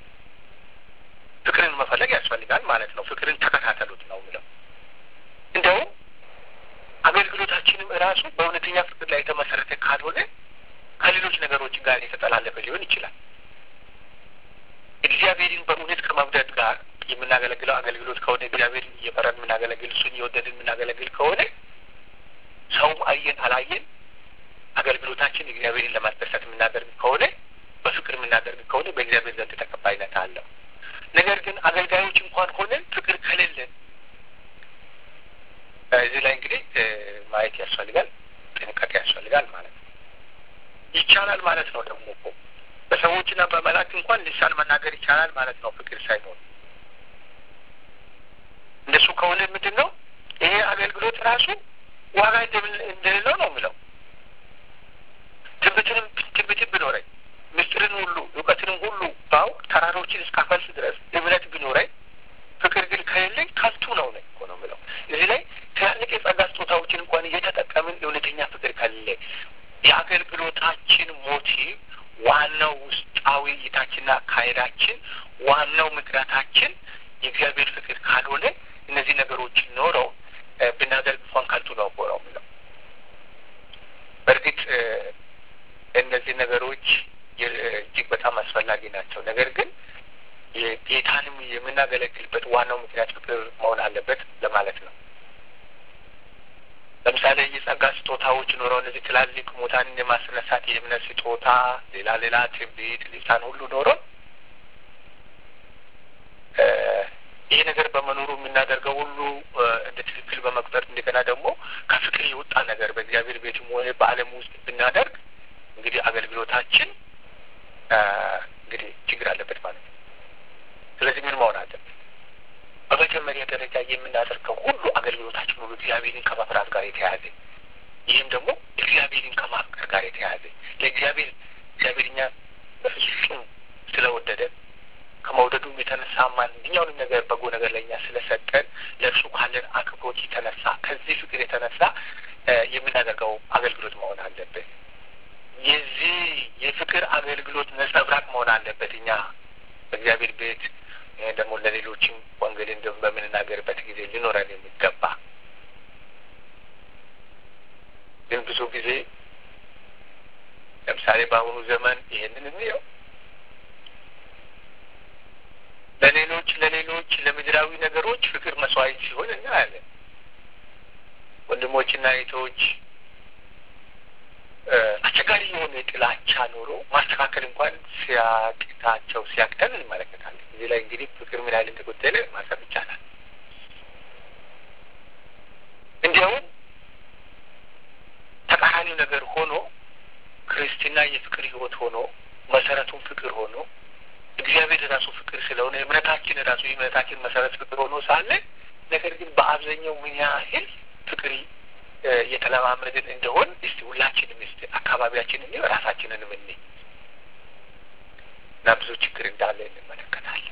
ፍቅርን መፈለግ ያስፈልጋል ማለት ነው። ፍቅርን ተከታተሉት ነው የሚለው። እንደውም አገልግሎታችንም እራሱ በእውነተኛ ፍቅር ላይ የተመሰረተ ካልሆነ ከሌሎች ነገሮች ጋር የተጠላለፈ ሊሆን ይችላል። እግዚአብሔርን በእውነት ከመውደድ ጋር የምናገለግለው አገልግሎት ከሆነ እግዚአብሔርን እየፈራን የምናገለግል እሱን እየወደድን የምናገለግል ከሆነ ሰውም አየን አላየን አገልግሎታችን እግዚአብሔርን ለማስደሰት የምናደርግ ከሆነ በፍቅር የምናደርግ ከሆነ በእግዚአብሔር ዘንድ ተቀባይነት አለው። ነገር ግን አገልጋዮች እንኳን ሆነን ፍቅር ከሌለን እዚህ ላይ እንግዲህ ማየት ያስፈልጋል፣ ጥንቃቄ ያስፈልጋል ማለት ነው። ይቻላል ማለት ነው ደግሞ እኮ በሰዎችና በመላእክት እንኳን ልሳን መናገር ይቻላል ማለት ነው ፍቅር ሳይኖር። እንደሱ ከሆነ ምንድን ነው ይሄ አገልግሎት ራሱ ዋጋ እንደሌለው ነው የሚለው። ትንቢትንም ትንቢትን ቢኖረኝ ምስጢርን ሁሉ እውቀትንም ሁሉ ባውቅ ተራሮችን እስካፈልስ ድረስ እምነት ቢኖረኝ ፍቅር ግን ከሌለኝ ከንቱ ነው ነኝ እኮ ነው የሚለው። እዚህ ላይ ትላልቅ የጸጋ ስጦታዎችን እንኳን እየተጠቀምን እውነተኛ ፍቅር ከሌለ የአገልግሎታችን ሞቲቭ ዋናው ውስጣዊ እይታችንና አካሄዳችን ዋናው ምክንያታችን የእግዚአብሔር ፍቅር ካልሆነ እነዚህ ነገሮች ኖረው ብናደርግ እንኳን ከንቱ ነው እኮ ነው የሚለው። በእርግጥ እነዚህ ነገሮች እጅግ በጣም አስፈላጊ ናቸው። ነገር ግን ጌታንም የምናገለግልበት ዋናው ምክንያት ፍቅር መሆን አለበት ለማለት ነው። ለምሳሌ የጸጋ ስጦታዎች ኖረው እነዚህ ትላልቅ ሙታንን የማስነሳት የእምነት ስጦታ፣ ሌላ ሌላ ትንቢት፣ ሊሳን ሁሉ ኖረው ይህ ነገር በመኖሩ የምናደርገው ሁሉ እንደ ትክክል በመቁጠር እንደገና ደግሞ ከፍቅር የወጣ ነገር በእግዚአብሔር ቤትም ሆነ በዓለም ውስጥ ብናደርግ እንግዲህ አገልግሎታችን እንግዲህ ችግር አለበት ማለት ነው። ስለዚህ ምን መሆን አለበት? በመጀመሪያ ደረጃ የምናደርገው ሁሉ አገልግሎታችን ሁሉ እግዚአብሔርን ከመፍራት ጋር የተያያዘ ይህም ደግሞ እግዚአብሔርን ከማፍቀር ጋር የተያያዘ ለእግዚአብሔር እግዚአብሔር እኛ በፍጹም ስለወደደ ከመውደዱም የተነሳ ማንኛውንም ነገር በጎ ነገር ለእኛ ስለሰጠን ለእርሱ ካለን አክብሮት የተነሳ ከዚህ ፍቅር የተነሳ የምናደርገው አገልግሎት መሆን አለበት። የዚህ የፍቅር አገልግሎት ነጸብራቅ መሆን አለበት። እኛ በእግዚአብሔር ቤት ደግሞ ለሌሎችም ወንጌልን በምንናገርበት ጊዜ ሊኖረን የሚገባ ግን ብዙ ጊዜ ለምሳሌ በአሁኑ ዘመን ይሄንን እንየው ለሌሎች ለሌሎች ለምድራዊ ነገሮች ፍቅር መስዋዕት ሲሆን እናያለን። ወንድሞችና እህቶች አስቸጋሪ የሆነ የጥላቻ ኖሮ ማስተካከል እንኳን ሲያቅታቸው ሲያቅተን እንመለከታለን። እዚህ ላይ እንግዲህ ፍቅር ምን ያህል እንደጎደለ ማሰብ ይቻላል። እንዲያውም ተቃራኒው ነገር ሆኖ ክርስትና የፍቅር ሕይወት ሆኖ መሰረቱን ፍቅር ሆኖ እግዚአብሔር ራሱ ፍቅር ስለሆነ እምነታችን ራሱ የእምነታችን መሰረት ፍቅር ሆኖ ሳለ ነገር ግን በአብዛኛው ምን ያህል ፍቅር እየተለማመድን እንደሆን እስቲ ሁላችንም እስቲ አካባቢያችንን ራሳችንንም እኔ እና ብዙ ችግር እንዳለ እንመለከታለን።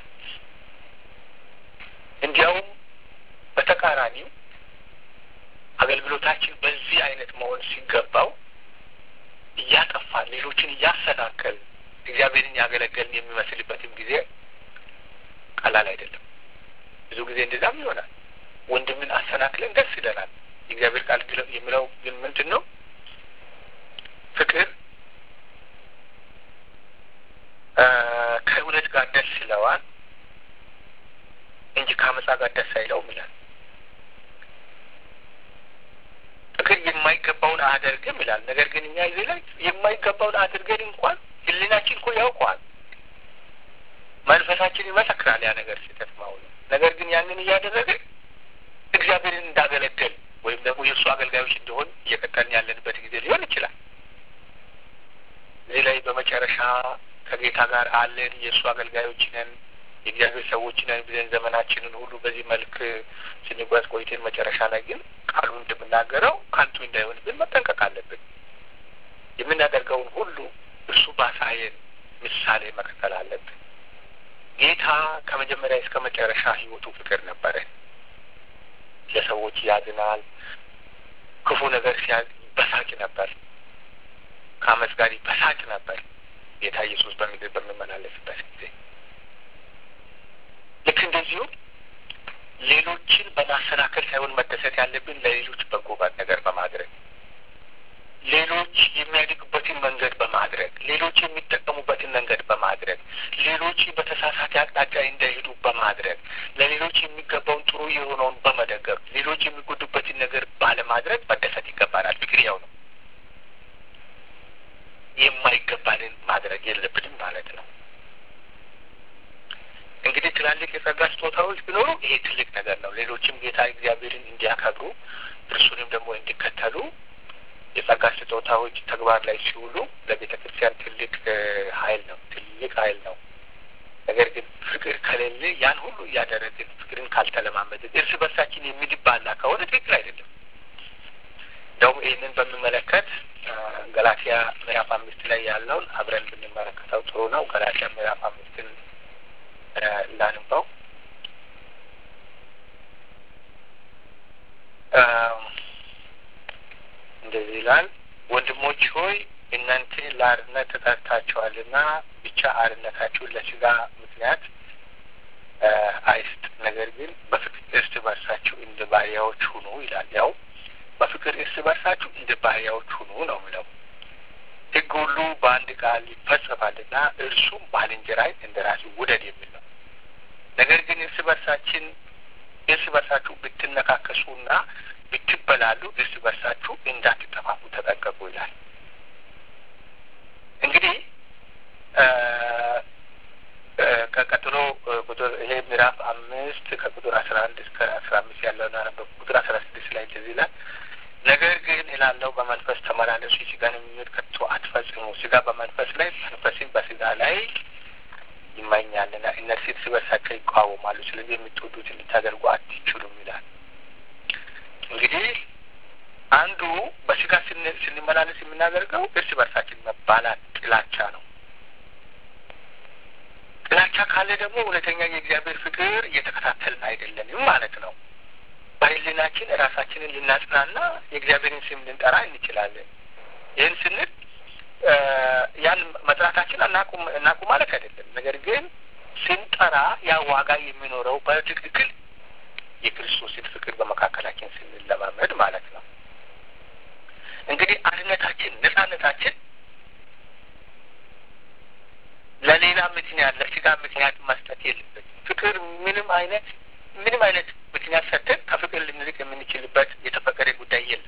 እንዲያውም በተቃራኒው አገልግሎታችን በዚህ አይነት መሆን ሲገባው እያጠፋን ሌሎችን እያሰናከል እግዚአብሔርን ያገለገልን የሚመስልበትም ጊዜ ቀላል አይደለም። ብዙ ጊዜ እንደዛም ይሆናል። ወንድምን አሰናክለን ደስ ይለናል። የእግዚአብሔር ቃል የሚለው ግን ምንድን ነው? ፍቅር ከእውነት ጋር ደስ ይለዋል እንጂ ከአመፃ ጋር ደስ አይለውም ይላል። ፍቅር የማይገባውን አያደርግም ይላል። ነገር ግን እኛ እዚህ ላይ የማይገባውን አድርገን እንኳን ሕሊናችን እኮ ያውቀዋል፣ መንፈሳችን ይመሰክራል ያ ነገር ስህተት መሆኑ። ነገር ግን ያንን እያደረገ እግዚአብሔርን እንዳገለገል ወይም ደግሞ የእሱ አገልጋዮች እንደሆን እየቀጠልን ያለንበት ጊዜ ሊሆን ይችላል። እዚህ ላይ በመጨረሻ ከጌታ ጋር አለን፣ የእሱ አገልጋዮች ነን፣ የእግዚአብሔር ሰዎች ነን ብለን ዘመናችንን ሁሉ በዚህ መልክ ስንጓዝ ቆይተን መጨረሻ ላይ ግን ቃሉ እንደምናገረው ከንቱ እንዳይሆንብን መጠንቀቅ አለብን። የምናደርገውን ሁሉ እርሱ ባሳየን ምሳሌ መከተል አለብን። ጌታ ከመጀመሪያ እስከ መጨረሻ ሕይወቱ ፍቅር ነበረ። ለሰዎች ያዝናል። ክፉ ነገር ሲያ በሳጭ ነበር። ከአመፅ ጋር በሳጭ ነበር። ጌታ ኢየሱስ በምድር በሚመላለስበት ጊዜ ልክ እንደዚሁ ሌሎችን በማሰናከል ሳይሆን መደሰት ያለብን ለሌሎች በጎ ነገር በማድረግ ሌሎች የሚያድጉበትን መንገድ በማድረግ ሌሎች የሚጠቀሙበትን መንገድ በማድረግ ሌሎች በተሳሳተ አቅጣጫ እንዳይሄዱ በማድረግ ለሌሎች የሚገባውን ጥሩ የሆነውን በመደገፍ ሌሎች የሚጎዱበትን ነገር ባለማድረግ መደሰት ይገባናል። ፍቅር ያው ነው። የማይገባንን ማድረግ የለብንም ማለት ነው። እንግዲህ ትላልቅ የጸጋ ስጦታዎች ቢኖሩ ይሄ ትልቅ ነገር ነው። ሌሎችም ጌታ እግዚአብሔርን እንዲያከብሩ እርሱንም ደግሞ እንዲከተሉ የጸጋ ስጦታዎች ተግባር ላይ ሲውሉ ለቤተ ክርስቲያን ትልቅ ኃይል ነው፣ ትልቅ ኃይል ነው። ነገር ግን ፍቅር ከሌለ ያን ሁሉ እያደረግን ፍቅርን ካልተለማመድን እርስ በርሳችን የሚድባላ ከሆነ ትክክል አይደለም። እንደውም ይህንን በሚመለከት ገላትያ ምዕራፍ አምስት ላይ ያለውን አብረን ብንመለከተው ጥሩ ነው። ገላትያ ምዕራፍ አምስትን ላንባው እንደዚህ ይላል። ወንድሞች ሆይ እናንተ ለአርነት ተጠርታችኋልና ብቻ አርነታችሁን ለስጋ ምክንያት አይስጥ፣ ነገር ግን በፍቅር እርስ በርሳችሁ እንደ ባሪያዎች ሁኑ ይላል። ያው በፍቅር እርስ በርሳችሁ እንደ ባሪያዎች ሁኑ ነው የሚለው። ሕግ ሁሉ በአንድ ቃል ይፈጸማልና እርሱም ባልንጀራህን እንደ ራስህ ውደድ የሚል ነው። ነገር ግን እርስ በርሳችን እርስ በርሳችሁ ብትነካከሱና ብትበላሉ እርስ በርሳችሁ እንዳትጠፋፉ ተጠንቀቁ ይላል። እንግዲህ ከቀጥሎ ቁጥር ይሄ ምዕራፍ አምስት ከቁጥር አስራ አንድ እስከ አስራ አምስት ያለውን አነበብ ቁጥር አስራ ስድስት ላይ እንደዚህ ይላል። ነገር ግን እላለሁ በመንፈስ ተመላለሱ፣ የሥጋን ምኞት ከቶ አትፈጽሙ። ሥጋ በመንፈስ ላይ መንፈስን በሥጋ ላይ ይመኛልና እነርሱ እርስ በርሳቸው ይቃወማሉ። ስለዚህ የምትወዱትን ልታደርጉ አትችሉም ይላል። እንግዲህ አንዱ በሥጋ ስንመላለስ የምናደርገው እርስ በርሳችን መባላት ጥላቻ ነው። ጥላቻ ካለ ደግሞ እውነተኛ የእግዚአብሔር ፍቅር እየተከታተልን አይደለንም ማለት ነው። በሕሊናችን ራሳችንን ልናጽናና የእግዚአብሔርን ስም ልንጠራ እንችላለን። ይህን ስንል ያን መጥራታችን እናቁም እናቁ ማለት አይደለም። ነገር ግን ስንጠራ ያ ዋጋ የሚኖረው በትክክል የክርስቶስን ፍቅር በመካከላችን ስንለማመድ ማለት ነው። እንግዲህ አንድነታችን፣ ነጻነታችን ለሌላ ምክንያት ለስጋ ምክንያት መስጠት የለበትም። ፍቅር ምንም አይነት ምንም አይነት ምክንያት ሰጥተን ከፍቅር ልንርቅ የምንችልበት የተፈቀደ ጉዳይ የለም።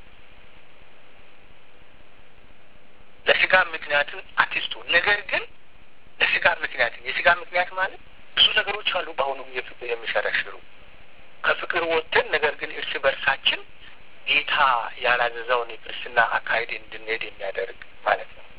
ለስጋ ምክንያትን አትስጡ። ነገር ግን ለስጋ ምክንያትን የስጋ ምክንያት ማለት ብዙ ነገሮች አሉ በአሁኑ ጊዜ ፍቅር የሚሸረሽሩ ከፍቅር ወጥተን ነገር ግን እርስ በርሳችን ጌታ ያላዘዘውን የክርስትና አካሄድ እንድንሄድ የሚያደርግ ማለት ነው።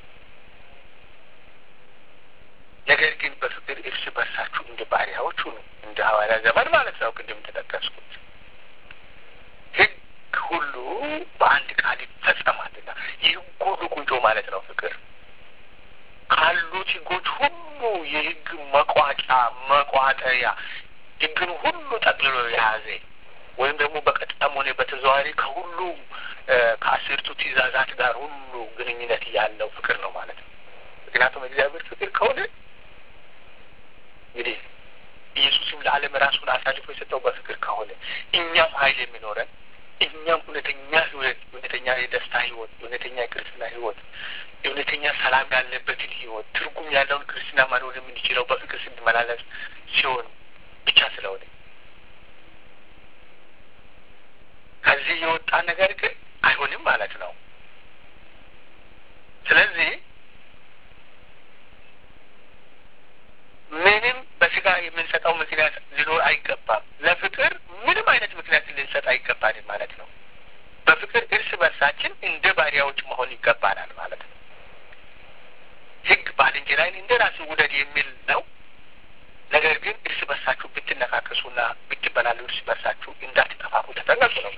ነገር ግን በፍቅር እርስ በርሳችሁ እንደ ባሪያዎች ሁኑ፣ እንደ ሐዋርያ ዘመን ማለት ነው። ቅድም ተጠቀስኩት ሕግ ሁሉ በአንድ ቃል ይፈጸማልና ይህ ሁሉ ቁንጮ ማለት ነው ፍቅር ካሉት ሕጎች ሁሉ የሕግ መቋጫ መቋጠሪያ ሕግን ሁሉ ጠቅልሎ የያዘ ወይም ደግሞ በቀጥታም ሆነ በተዘዋዋሪ ከሁሉ ከአስርቱ ትእዛዛት ጋር ሁሉ ግንኙነት ያለው ፍቅር ነው ማለት ነው። ምክንያቱም እግዚአብሔር ፍቅር ከሆነ እንግዲህ ኢየሱስም ለዓለም ራሱን አሳልፎ የሰጠው በፍቅር ከሆነ እኛም ኃይል የሚኖረን እኛም እውነተኛ ህይወት እውነተኛ የደስታ ህይወት እውነተኛ የክርስትና ህይወት እውነተኛ ሰላም ያለበትን ህይወት ትርጉም ያለውን ክርስትና መኖር የምንችለው በፍቅር ስንመላለስ ሲሆን ብቻ ስለሆነ ከዚህ የወጣ ነገር ግን አይሆንም ማለት ነው። ስለዚህ ምንም በስጋ የምንሰጠው ምክንያት ሊኖር አይገባም። ለፍቅር ምንም አይነት ምክንያት ልንሰጥ አይገባንም ማለት ነው። በፍቅር እርስ በርሳችን እንደ ባሪያዎች መሆን ይገባናል ማለት ነው። ህግ ባልንጀራይን እንደ ራስህ ውደድ የሚል ነው። ነገር ግን እርስ በርሳችሁ ብትነካከሱና ብትበላሉ እርስ በርሳችሁ እንዳትጠፋፉ ተጠንቀቁ ነው።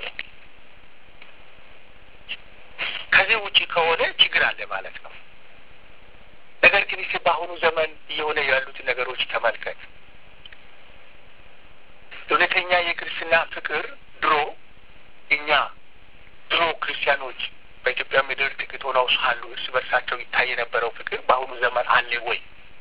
ከዚህ ውጪ ከሆነ ችግር አለ ማለት ነው። ነገር ግን ይህ በአሁኑ ዘመን እየሆነ ያሉትን ነገሮች ተመልከት። እውነተኛ የክርስትና ፍቅር ድሮ እኛ ድሮ ክርስቲያኖች በኢትዮጵያ ምድር ጥቂት ሆነው ሳሉ እርስ በርሳቸው ይታይ የነበረው ፍቅር በአሁኑ ዘመን አለ ወይ?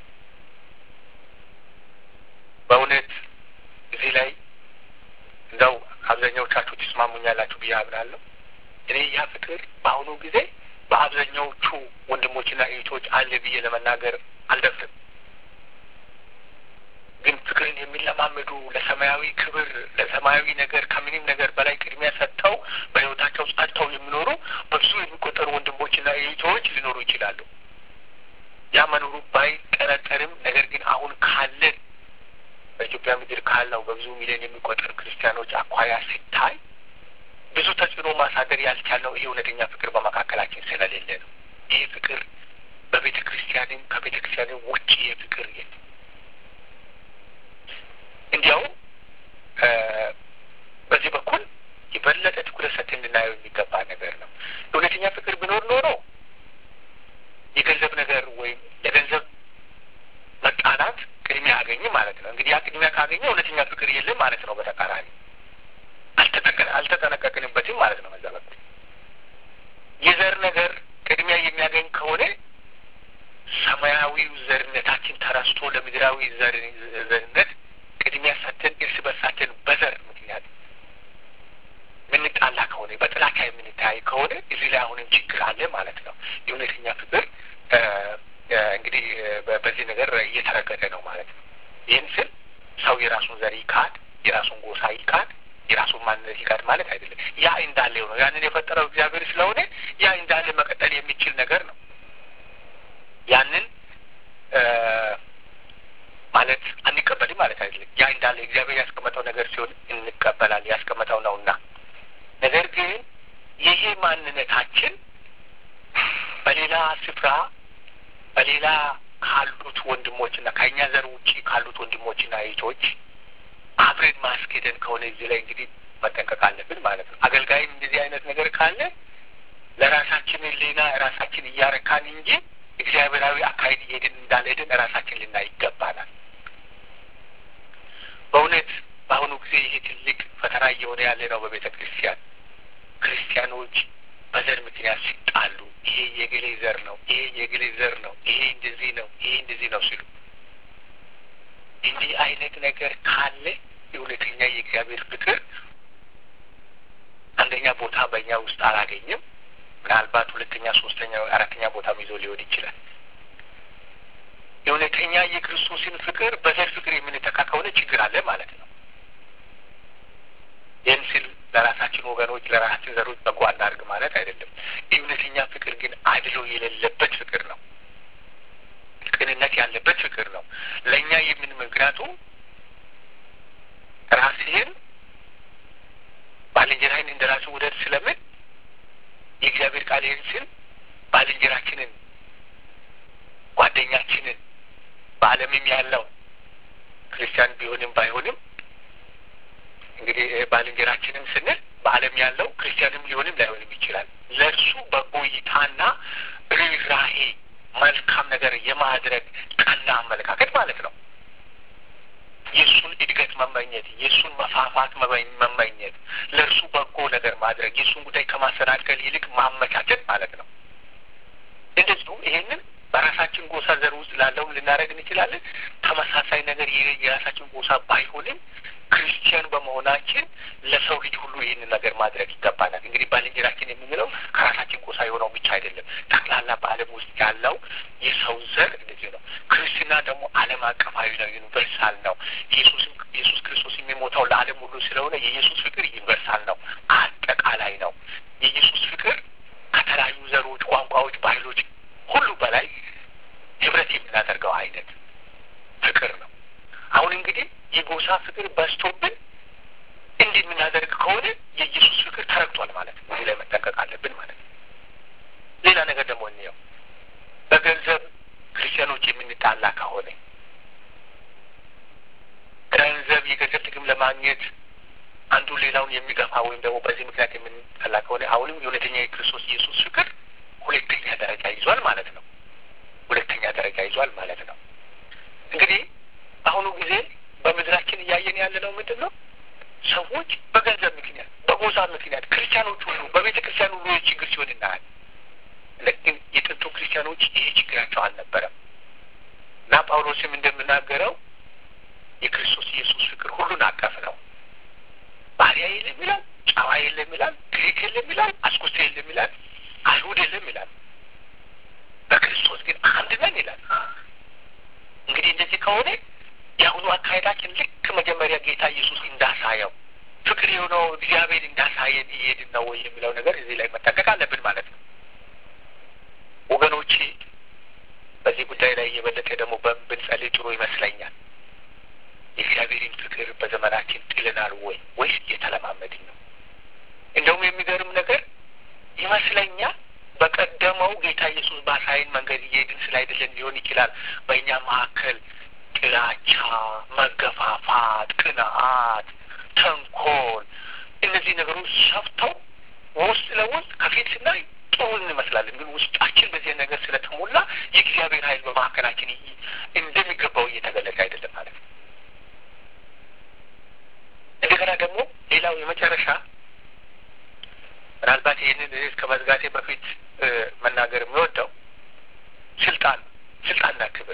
በእውነት እዚህ ላይ እንደው አብዛኛዎቻችሁ ትስማሙኛላችሁ ብዬ አምናለሁ። እኔ ያ ፍቅር በአሁኑ ጊዜ በአብዛኛዎቹ ወንድሞችና እህቶች አለ ብዬ ለመናገር አልደፍርም። ግን ፍቅርን የሚለማመዱ ለሰማያዊ ክብር፣ ለሰማያዊ ነገር ከምንም ነገር በላይ ቅድሚያ ሰጥተው በሕይወታቸው ጸድተው የሚኖሩ በብዙ የሚቆጠሩ ወንድሞችና እህቶች ሊኖሩ ይችላሉ። ያ መኖሩ ባይጠረጠርም ነገር ግን አሁን ካለን በኢትዮጵያ ምድር ካለው በብዙ ሚሊዮን የሚቆጠር ክርስቲያኖች አኳያ ሲታይ ብዙ ተጽዕኖ ማሳደር ያልቻልነው ይህ እውነተኛ ፍቅር በመካከላችን ስለሌለ ነው። ይህ ፍቅር በቤተ ክርስቲያንም ከቤተ ክርስቲያንም ውጭ ይህ ፍቅር የለም። እንዲያው በዚህ በኩል የበለጠ ትኩረት ሰጥተን እንድናየው የሚገባ ነገር ነው። እውነተኛ ፍቅር ቢኖር ኖሮ የገንዘብ ነገር ወይም ለገንዘብ መቃናት ቅድሚያ አገኝ ማለት ነው። እንግዲህ ያ ቅድሚያ ካገኘ እውነተኛ ፍቅር የለም ማለት ነው። በተቃራኒ አልተጠነቀቅንበትም ማለት ነው። መዛበት የዘር ነገር ቅድሚያ የሚያገኝ ከሆነ ሰማያዊው ዘርነታችን ተረስቶ ለምድራዊ ዘርነት ቅድሚያ ሰጥተን እርስ በርሳችን በዘር ምክንያት የምንጣላ ከሆነ በጥላቻ የምንተያይ ከሆነ እዚህ ላይ አሁንም ችግር አለ ማለት ነው። የእውነተኛ ፍቅር እንግዲህ በዚህ ነገር እየተረገጠ ነው ማለት ነው። ይህን ስል ሰው የራሱን ዘር ይካድ፣ የራሱን ጎሳ ይካድ፣ የራሱን ማንነት ይካድ ማለት አይደለም። ያ እንዳለው ነው። ያንን የፈጠረው እግዚአብሔር ስለሆነ ያ እንዳለ መቀጠል የሚችል ነገር ነው። ያንን ማለት አንቀበልም ማለት አይደለም። ያ እንዳለ እግዚአብሔር ያስቀመጠው ነገር ሲሆን እንቀበላል። ያስቀመጠው ነውና ነገር ግን ይሄ ማንነታችን በሌላ ስፍራ በሌላ ካሉት ወንድሞችና ከእኛ ዘር ውጭ ካሉት ወንድሞችና እህቶች አብረን ማስኬደን ከሆነ እዚህ ላይ እንግዲህ መጠንቀቅ አለብን ማለት ነው። አገልጋይም እንደዚህ አይነት ነገር ካለ ለራሳችን ሕሊና ራሳችን እያረካን እንጂ እግዚአብሔራዊ አካሄድ እየሄድን እንዳልሄድን ራሳችን ልናይ ይገባናል። በእውነት በአሁኑ ጊዜ ይሄ ትልቅ ፈተና እየሆነ ያለ ነው በቤተ ክርስቲያን ክርስቲያኖች በዘር ምክንያት ሲጣሉ ይሄ የግሌ ዘር ነው፣ ይሄ የግሌ ዘር ነው፣ ይሄ እንደዚህ ነው፣ ይሄ እንደዚህ ነው ሲሉ እንዲህ አይነት ነገር ካለ የእውነተኛ የእግዚአብሔር ፍቅር አንደኛ ቦታ በእኛ ውስጥ አላገኝም። ምናልባት ሁለተኛ፣ ሶስተኛ፣ አራተኛ ቦታም ይዞ ሊሆን ይችላል። የእውነተኛ የክርስቶስን ፍቅር በዘር ፍቅር የምንተካ ከሆነ ችግር አለ ማለት ነው። ይህን ሲል ለራሳችን ወገኖች ለራሳችን ዘሮች በጎ አናድርግ ማለት አይደለም። እውነተኛ ፍቅር ግን አድሎ የሌለበት ፍቅር ነው። ቅንነት ያለበት ፍቅር ነው። ለእኛ የምን ምክንያቱም ራስህን ባልንጀራህን እንደ ራስህ ውደድ ስለምን የእግዚአብሔር ቃል ይህን ስል ባልንጀራችንን ጓደኛችንን በዓለምም ያለው ክርስቲያን ቢሆንም ባይሆንም እንግዲህ ባልንጀራችንም ስንል በዓለም ያለው ክርስቲያንም ሊሆንም ላይሆንም ይችላል። ለእርሱ በጎ እይታና ርኅራሄ መልካም ነገር የማድረግ ቀና አመለካከት ማለት ነው። የእሱን እድገት መመኘት፣ የእሱን መፋፋት መመኘት፣ ለእርሱ በጎ ነገር ማድረግ፣ የእሱን ጉዳይ ከማሰናከል ይልቅ ማመቻቸት ማለት ነው። እንደዚሁ ይሄንን በራሳችን ጎሳ ዘር ውስጥ ላለውም ልናደርግ እንችላለን። ተመሳሳይ ነገር የራሳችን ጎሳ ባይሆንም ክርስቲያን በመሆናችን ለሰው ልጅ ሁሉ ይህንን ነገር ማድረግ ይገባናል። እንግዲህ ባልንጀራችን የምንለው ከራሳችን ጎሳ የሆነው ብቻ አይደለም። ጠቅላላ በዓለም ውስጥ ያለው የሰው ዘር እንደዚህ ነው። ክርስትና ደግሞ ዓለም አቀፋዊ ነው፣ ዩኒቨርሳል ነው። ኢየሱስም ኢየሱስ ክርስቶስ የሚሞተው ለዓለም ሁሉ ስለሆነ የኢየሱስ ፍቅር ዩኒቨርሳል ነው፣ አጠቃላይ ነው። የኢየሱስ ፍቅር ከተለያዩ ዘሮች፣ ቋንቋዎች፣ ባህሎች ሁሉ በላይ ህብረት የምናደርገው አይነት ፍቅር ነው። አሁን እንግዲህ የጎሳ ፍቅር በዝቶብን እንዲህ የምናደርግ ከሆነ የኢየሱስ ፍቅር ተረግቷል ማለት ነው። እዚህ ላይ መጠንቀቅ አለብን ማለት ነው። ሌላ ነገር ደግሞ እንየው። በገንዘብ ክርስቲያኖች የምንጣላ ከሆነ ገንዘብ የገንዘብ ጥቅም ለማግኘት አንዱ ሌላውን የሚገፋ ወይም ደግሞ በዚህ ምክንያት የምንጣላ ከሆነ አሁንም የእውነተኛ የክርስቶስ ኢየሱስ ፍቅር ሁለተኛ ደረጃ ይዟል ማለት ነው። ሁለተኛ ደረጃ ይዟል ማለት ነው። እንግዲህ በአሁኑ ጊዜ በምድራችን እያየን ያለ ነው ምንድን ነው? ሰዎች በገንዘብ ምክንያት፣ በጎሳ ምክንያት ክርስቲያኖች ሁሉ በቤተ ክርስቲያን ሁሉ ችግር ሲሆን እናያል። ግን የጥንቱ ክርስቲያኖች ይሄ ችግራቸው አልነበረም እና ጳውሎስም እንደምናገረው የክርስቶስ ኢየሱስ ፍቅር ሁሉን አቀፍ ነው። ባሪያ የለም ይላል፣ ጨዋ የለም ይላል፣ ግሪክ የለም ይላል፣ አስኩስቴ የለም ይላል፣ አይሁድ የለም ይላል። በክርስቶስ ግን አንድ ነን ይላል። እንግዲህ እንደዚህ ከሆነ የአሁኑ አካሄዳችን ልክ መጀመሪያ ጌታ ኢየሱስ እንዳሳየው ፍቅር የሆነው እግዚአብሔር እንዳሳየን እየሄድን ነው ወይ የሚለው ነገር እዚህ ላይ መጠንቀቅ አለብን ማለት ነው። ወገኖቼ በዚህ ጉዳይ ላይ የበለጠ ደግሞ ብንጸልይ ጥሩ ይመስለኛል። የእግዚአብሔርን ፍቅር በዘመናችን ጥልናል ወይ ወይስ እየተለማመድን ነው? እንደውም የሚገርም ነገር ይመስለኛል በቀደመው ጌታ ኢየሱስ ባሳይን መንገድ እየሄድን ስላይደለን ሊሆን ይችላል በእኛ መካከል ጥላቻ፣ መገፋፋት፣ ቅንዓት፣ ተንኮል እነዚህ ነገሮች ሰፍተው ውስጥ ለውስጥ ከፊት ስናይ ጥሩ እንመስላለን፣ ግን ውስጣችን በዚህ ነገር ስለተሞላ የእግዚአብሔር ኃይል በመካከላችን እንደሚገባው እየተገለጸ አይደለም ማለት ነው። እንደገና ደግሞ ሌላው የመጨረሻ ምናልባት ይህንን ርዕስ ከመዝጋቴ በፊት መናገር የሚወደው ስልጣን ስልጣንና ክብር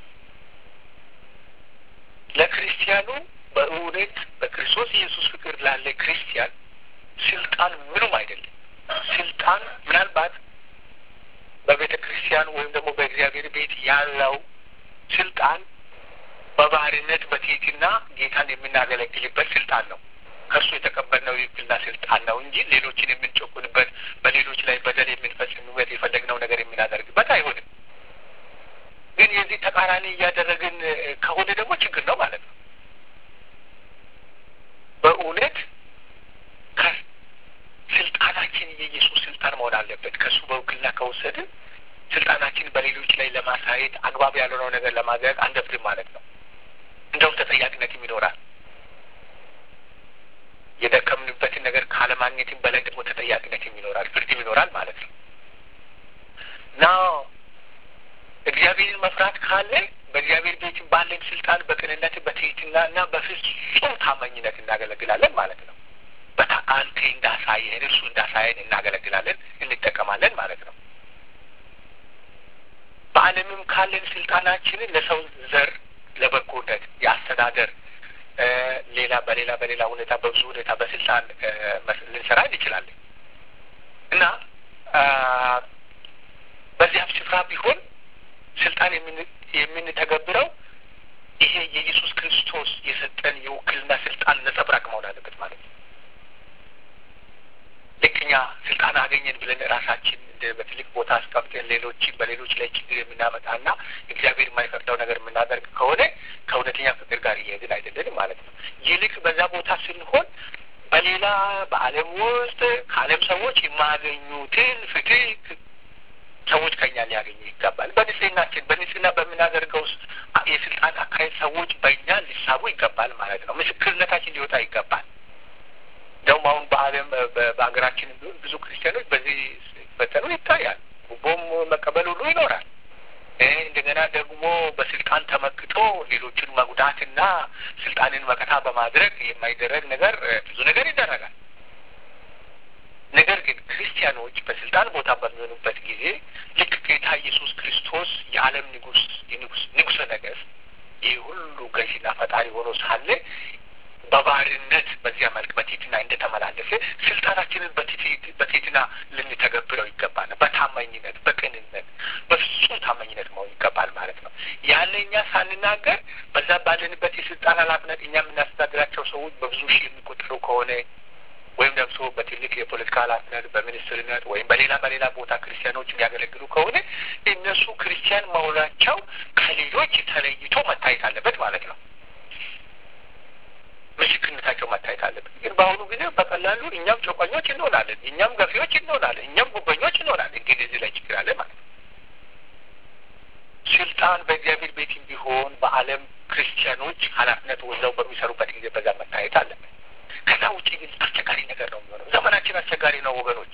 ለክርስቲያኑ በእውነት በክርስቶስ ኢየሱስ ፍቅር ላለ ክርስቲያን ስልጣን ምኑም አይደለም። ስልጣን ምናልባት በቤተ ክርስቲያን ወይም ደግሞ በእግዚአብሔር ቤት ያለው ስልጣን በባህሪነት በትህትና ጌታን የምናገለግልበት ስልጣን ነው። ከእርሱ የተቀበልነው የውክልና ስልጣን ነው እንጂ ሌሎችን የምንጨቁንበት በሌሎች ላይ በደል የምንፈጽምበት የፈለግነው ነገር የምናደርግበት አይሆንም። ግን የዚህ ተቃራኒ እያደረግን ከሆነ ደግሞ ችግር ነው ማለት ነው። በእውነት ስልጣናችን የኢየሱስ ስልጣን መሆን አለበት። ከእሱ በውክልና ከወሰድን ስልጣናችን በሌሎች ላይ ለማሳየት አግባብ ያልሆነው ነገር ለማድረግ አንደፍርም ማለት ነው። እንደውም ተጠያቂነትም ይኖራል። የደከምንበትን ነገር ካለማግኘትም በላይ ደግሞ ተጠያቂነትም ይኖራል፣ ፍርድም ይኖራል ማለት ነው እና እግዚአብሔርን መፍራት ካለ በእግዚአብሔር ቤት ባለን ስልጣን በቅንነት በትህትና እና በፍጹም ታማኝነት እናገለግላለን ማለት ነው። አንተ እንዳሳየን እርሱ እንዳሳየን እናገለግላለን፣ እንጠቀማለን ማለት ነው። በዓለምም ካለን ስልጣናችንን ለሰው ዘር ለበጎነት የአስተዳደር ሌላ በሌላ በሌላ ሁኔታ በብዙ ሁኔታ በስልጣን ልንሰራ እንችላለን እና በዚያም ስፍራ ቢሆን ስልጣን የምንተገብረው ይሄ የኢየሱስ ክርስቶስ የሰጠን የውክልና ስልጣን ነጸብራቅ መሆን አለበት ማለት ነው። ልክ እኛ ስልጣን አገኘን ብለን ራሳችን በትልቅ ቦታ አስቀምጠን ሌሎችን በሌሎች ላይ ችግር የምናመጣና እግዚአብሔር የማይፈቅደው ነገር የምናደርግ ከሆነ ከእውነተኛ ፍቅር ጋር እየሄድን አይደለንም ማለት ነው። ይልቅ በዛ ቦታ ስንሆን በሌላ በዓለም ውስጥ ከዓለም ሰዎች የማያገኙትን ፍትህ ሰዎች ከኛ ሊያገኙ ይገባል። በንጽህናችን በንጽህና በምናደርገው የስልጣን አካሄድ ሰዎች በእኛ ሊሳቡ ይገባል ማለት ነው። ምስክርነታችን ሊወጣ ይገባል። እንደውም አሁን በዓለም በሀገራችን ብዙ ክርስቲያኖች በዚህ ሲፈተኑ ይታያል። ጉቦም መቀበል ሁሉ ይኖራል። እንደገና ደግሞ በስልጣን ተመክቶ ሌሎችን መጉዳትና ስልጣንን መከታ በማድረግ የማይደረግ ነገር ብዙ ነገር ይደረጋል። ነገር ግን ክርስቲያኖች በስልጣን ቦታ በሚሆኑበት ጊዜ ልክ ጌታ ኢየሱስ ክርስቶስ የዓለም ንጉስ የንጉስ ንጉሰ ነገስት ይህ ሁሉ ገዢና ፈጣሪ ሆኖ ሳለ በባህርነት በዚያ መልክ በትህትና እንደተመላለሰ ስልጣናችንን በትህትና ልንተገብረው ይገባል። በታማኝነት በቅንነት በፍጹም ታማኝነት መሆን ይገባል ማለት ነው። ያለ እኛ ሳንናገር በዛ ባለንበት የስልጣን ኃላፊነት እኛ የምናስተዳድራቸው ሰዎች በብዙ ሺህ የሚቆጠሩ ከሆነ ወይም ደግሞ በትልቅ የፖለቲካ ኃላፊነት በሚኒስትርነት ወይም በሌላ በሌላ ቦታ ክርስቲያኖች የሚያገለግሉ ከሆነ እነሱ ክርስቲያን መሆናቸው ከሌሎች ተለይቶ መታየት አለበት ማለት ነው። ምስክርነታቸው መታየት አለበት። ግን በአሁኑ ጊዜ በቀላሉ እኛም ጨቋኞች እንሆናለን፣ እኛም ገፊዎች እንሆናለን፣ እኛም ጉበኞች እንሆናለን። እንግዲህ እዚህ ላይ ችግር አለ ማለት ነው። ስልጣን በእግዚአብሔር ቤትም ቢሆን በዓለም ክርስቲያኖች ኃላፊነት ወስደው በሚሰሩበት ጊዜ በዛ መታየት አለበት። ከዛ ውጭ ግን አስቸጋሪ ነገር ነው የሚሆነው። ዘመናችን አስቸጋሪ ነው ወገኖች።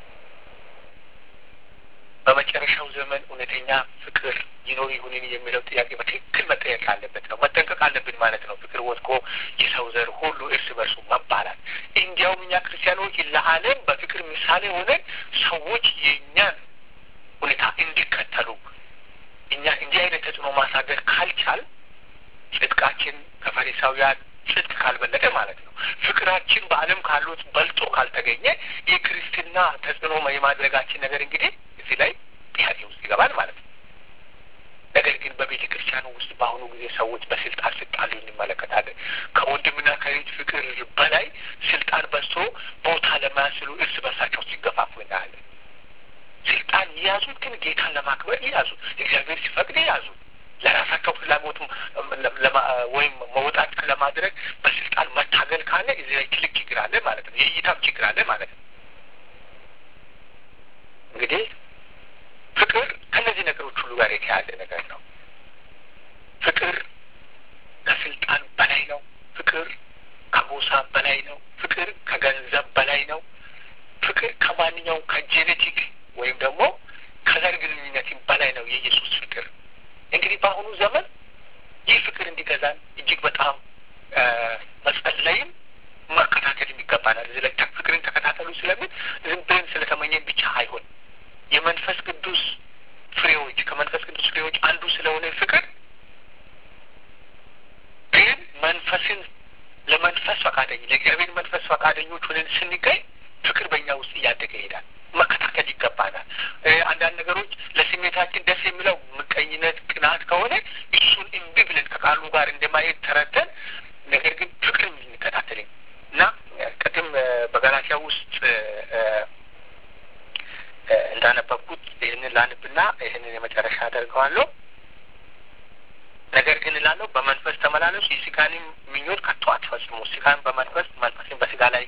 በመጨረሻው ዘመን እውነተኛ ፍቅር ይኖር ይሁንን የሚለው ጥያቄ በትክክል መጠየቅ አለበት ነው መጠንቀቅ አለብን ማለት ነው። ፍቅር ወድቆ የሰው ዘር ሁሉ እርስ በርሱ መባላት። እንዲያውም እኛ ክርስቲያኖች ለዓለም በፍቅር ምሳሌ ሆነን ሰዎች የእኛን ሁኔታ እንዲከተሉ እኛ እንዲህ አይነት ተጽዕኖ ማሳደር ካልቻል ጽድቃችን ከፈሪሳውያን ጽድቅ ካልበለጠ ማለት ነው ፍቅራችን በዓለም ካሉት በልጦ ካልተገኘ የክርስትና ተጽዕኖ የማድረጋችን ነገር እንግዲህ እዚህ ላይ ጥያቄ ውስጥ ይገባል ማለት ነው። ነገር ግን በቤተ ክርስቲያኑ ውስጥ በአሁኑ ጊዜ ሰዎች በስልጣን ሲጣሉ እንመለከታለን። ከወንድምና ከእህት ፍቅር በላይ ስልጣን በዝቶ ቦታ ለማያስሉ እርስ በርሳቸው ሲገፋፉ እናያለን። ስልጣን የያዙት ግን ጌታን ለማክበር የያዙት እግዚአብሔር ሲፈቅድ የያዙት ለራሳቸው ፍላጎት ወይም መውጣት ለማድረግ በስልጣን መታገል ካለ እዚህ ላይ ትልቅ ችግር አለ ማለት ነው። የእይታም ችግር አለ ማለት ነው። እንግዲህ ፍቅር ከእነዚህ ነገሮች ሁሉ ጋር የተያያዘ ነገር ነው። ፍቅር ከስልጣን በላይ ነው። ፍቅር ከጎሳ በላይ ነው። ፍቅር ከገንዘብ በላይ ነው። ፍቅር ከማንኛውም ከጄኔቲክ ወይም ደግሞ ከዘር ግንኙነትም በላይ ነው የኢየሱስ ፍቅር። እንግዲህ በአሁኑ ዘመን ይህ ፍቅር እንዲገዛን እጅግ በጣም መጸለይም መከታተልም ይገባናል። እዚህ ላይ ፍቅርን ተከታተሉ ስለምን ዝም ብለን ስለተመኘን ብቻ አይሆን የመንፈስ ቅዱስ ፍሬዎች ከመንፈስ ቅዱስ ፍሬዎች አንዱ ስለሆነ ፍቅር ግን መንፈስን ለመንፈስ ፈቃደኝ ለእግዚአብሔር መንፈስ ፈቃደኞች ሆነን ስንገኝ ፍቅር በእኛ ውስጥ እያደገ ይሄዳል። መከታተል ይገባናል። አንዳንድ ነገሮች ለስሜታችን ደስ የሚለው ምቀኝነት፣ ቅናት ከሆነ እሱን እምቢ ብለን ከቃሉ ጋር እንደማየት ተረድተን ነገር ግን ፍቅርን ልንከታተል እና እላችኋለሁ። ነገር ግን እላለሁ በመንፈስ ተመላለሱ፣ የስጋንም ምኞት ከቶ አትፈጽሙ። ስጋን በመንፈስ መንፈስን በስጋ ላይ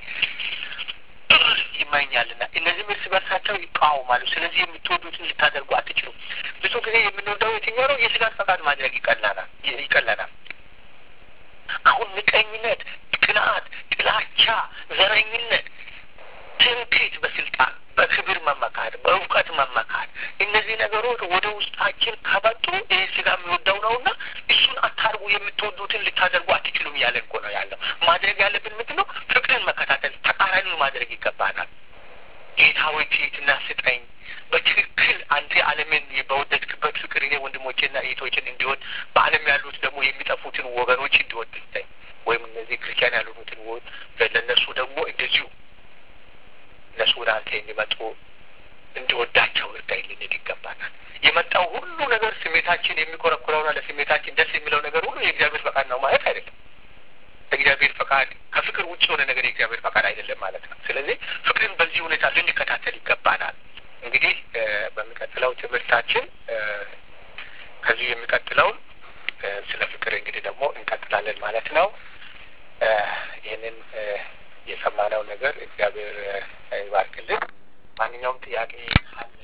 ይመኛልና እነዚህም እርስ በርሳቸው ይቃወማሉ። ስለዚህ የምትወዱትን ልታደርጉ አትችሉም። ብዙ ጊዜ የምንወደው የትኛው ነው? የስጋን ፈቃድ ማድረግ ይቀላናል ይቀለናል። አሁን ምቀኝነት፣ ቅንዓት፣ ጥላቻ፣ ዘረኝነት፣ ትምክህት፣ በስልጣን በክብር መመካት፣ በእውቀት መመካት እነዚህ ነገሮች ወደ ውስጣችን ከመጡ ይህ ስጋ የሚወደው ነውና እሱን አታርጉ፣ የምትወዱትን ልታደርጉ አትችሉም እያለ እኮ ነው ያለው። ማድረግ ያለብን ምንድን ነው? ፍቅርን መከታተል፣ ተቃራኒውን ማድረግ ይገባናል። ጌታ ሆይ ትሕትና ስጠኝ፣ በትክክል አንተ ዓለምን በወደድክበት ፍቅር እኔ ወንድሞቼና እህቶችን እንዲሆን በዓለም ያሉት ደግሞ የሚጠፉትን ወገኖች እንዲወድ ስጠኝ፣ ወይም እነዚህ ክርስቲያን ያልሆኑትን ለእነሱ ደግሞ እንደዚሁ እነሱ ወደ አንተ እንዲመጡ እንዲወዳቸው እርዳኝ ልንል ይገባናል። የመጣው ሁሉ ነገር ስሜታችን የሚኮረኩረውና ለስሜታችን ደስ የሚለው ነገር ሁሉ የእግዚአብሔር ፈቃድ ነው ማለት አይደለም። እግዚአብሔር ፈቃድ ከፍቅር ውጭ የሆነ ነገር የእግዚአብሔር ፈቃድ አይደለም ማለት ነው። ስለዚህ ፍቅርን በዚህ ሁኔታ ልንከታተል ይገባናል። እንግዲህ በሚቀጥለው ትምህርታችን ከዚሁ የሚቀጥለውን ስለ ፍቅር እንግዲህ ደግሞ እንቀጥላለን ማለት ነው። ይህንን የሰማነው ነገር እግዚአብሔር ይባርክልን። ማንኛውም ጥያቄ አለ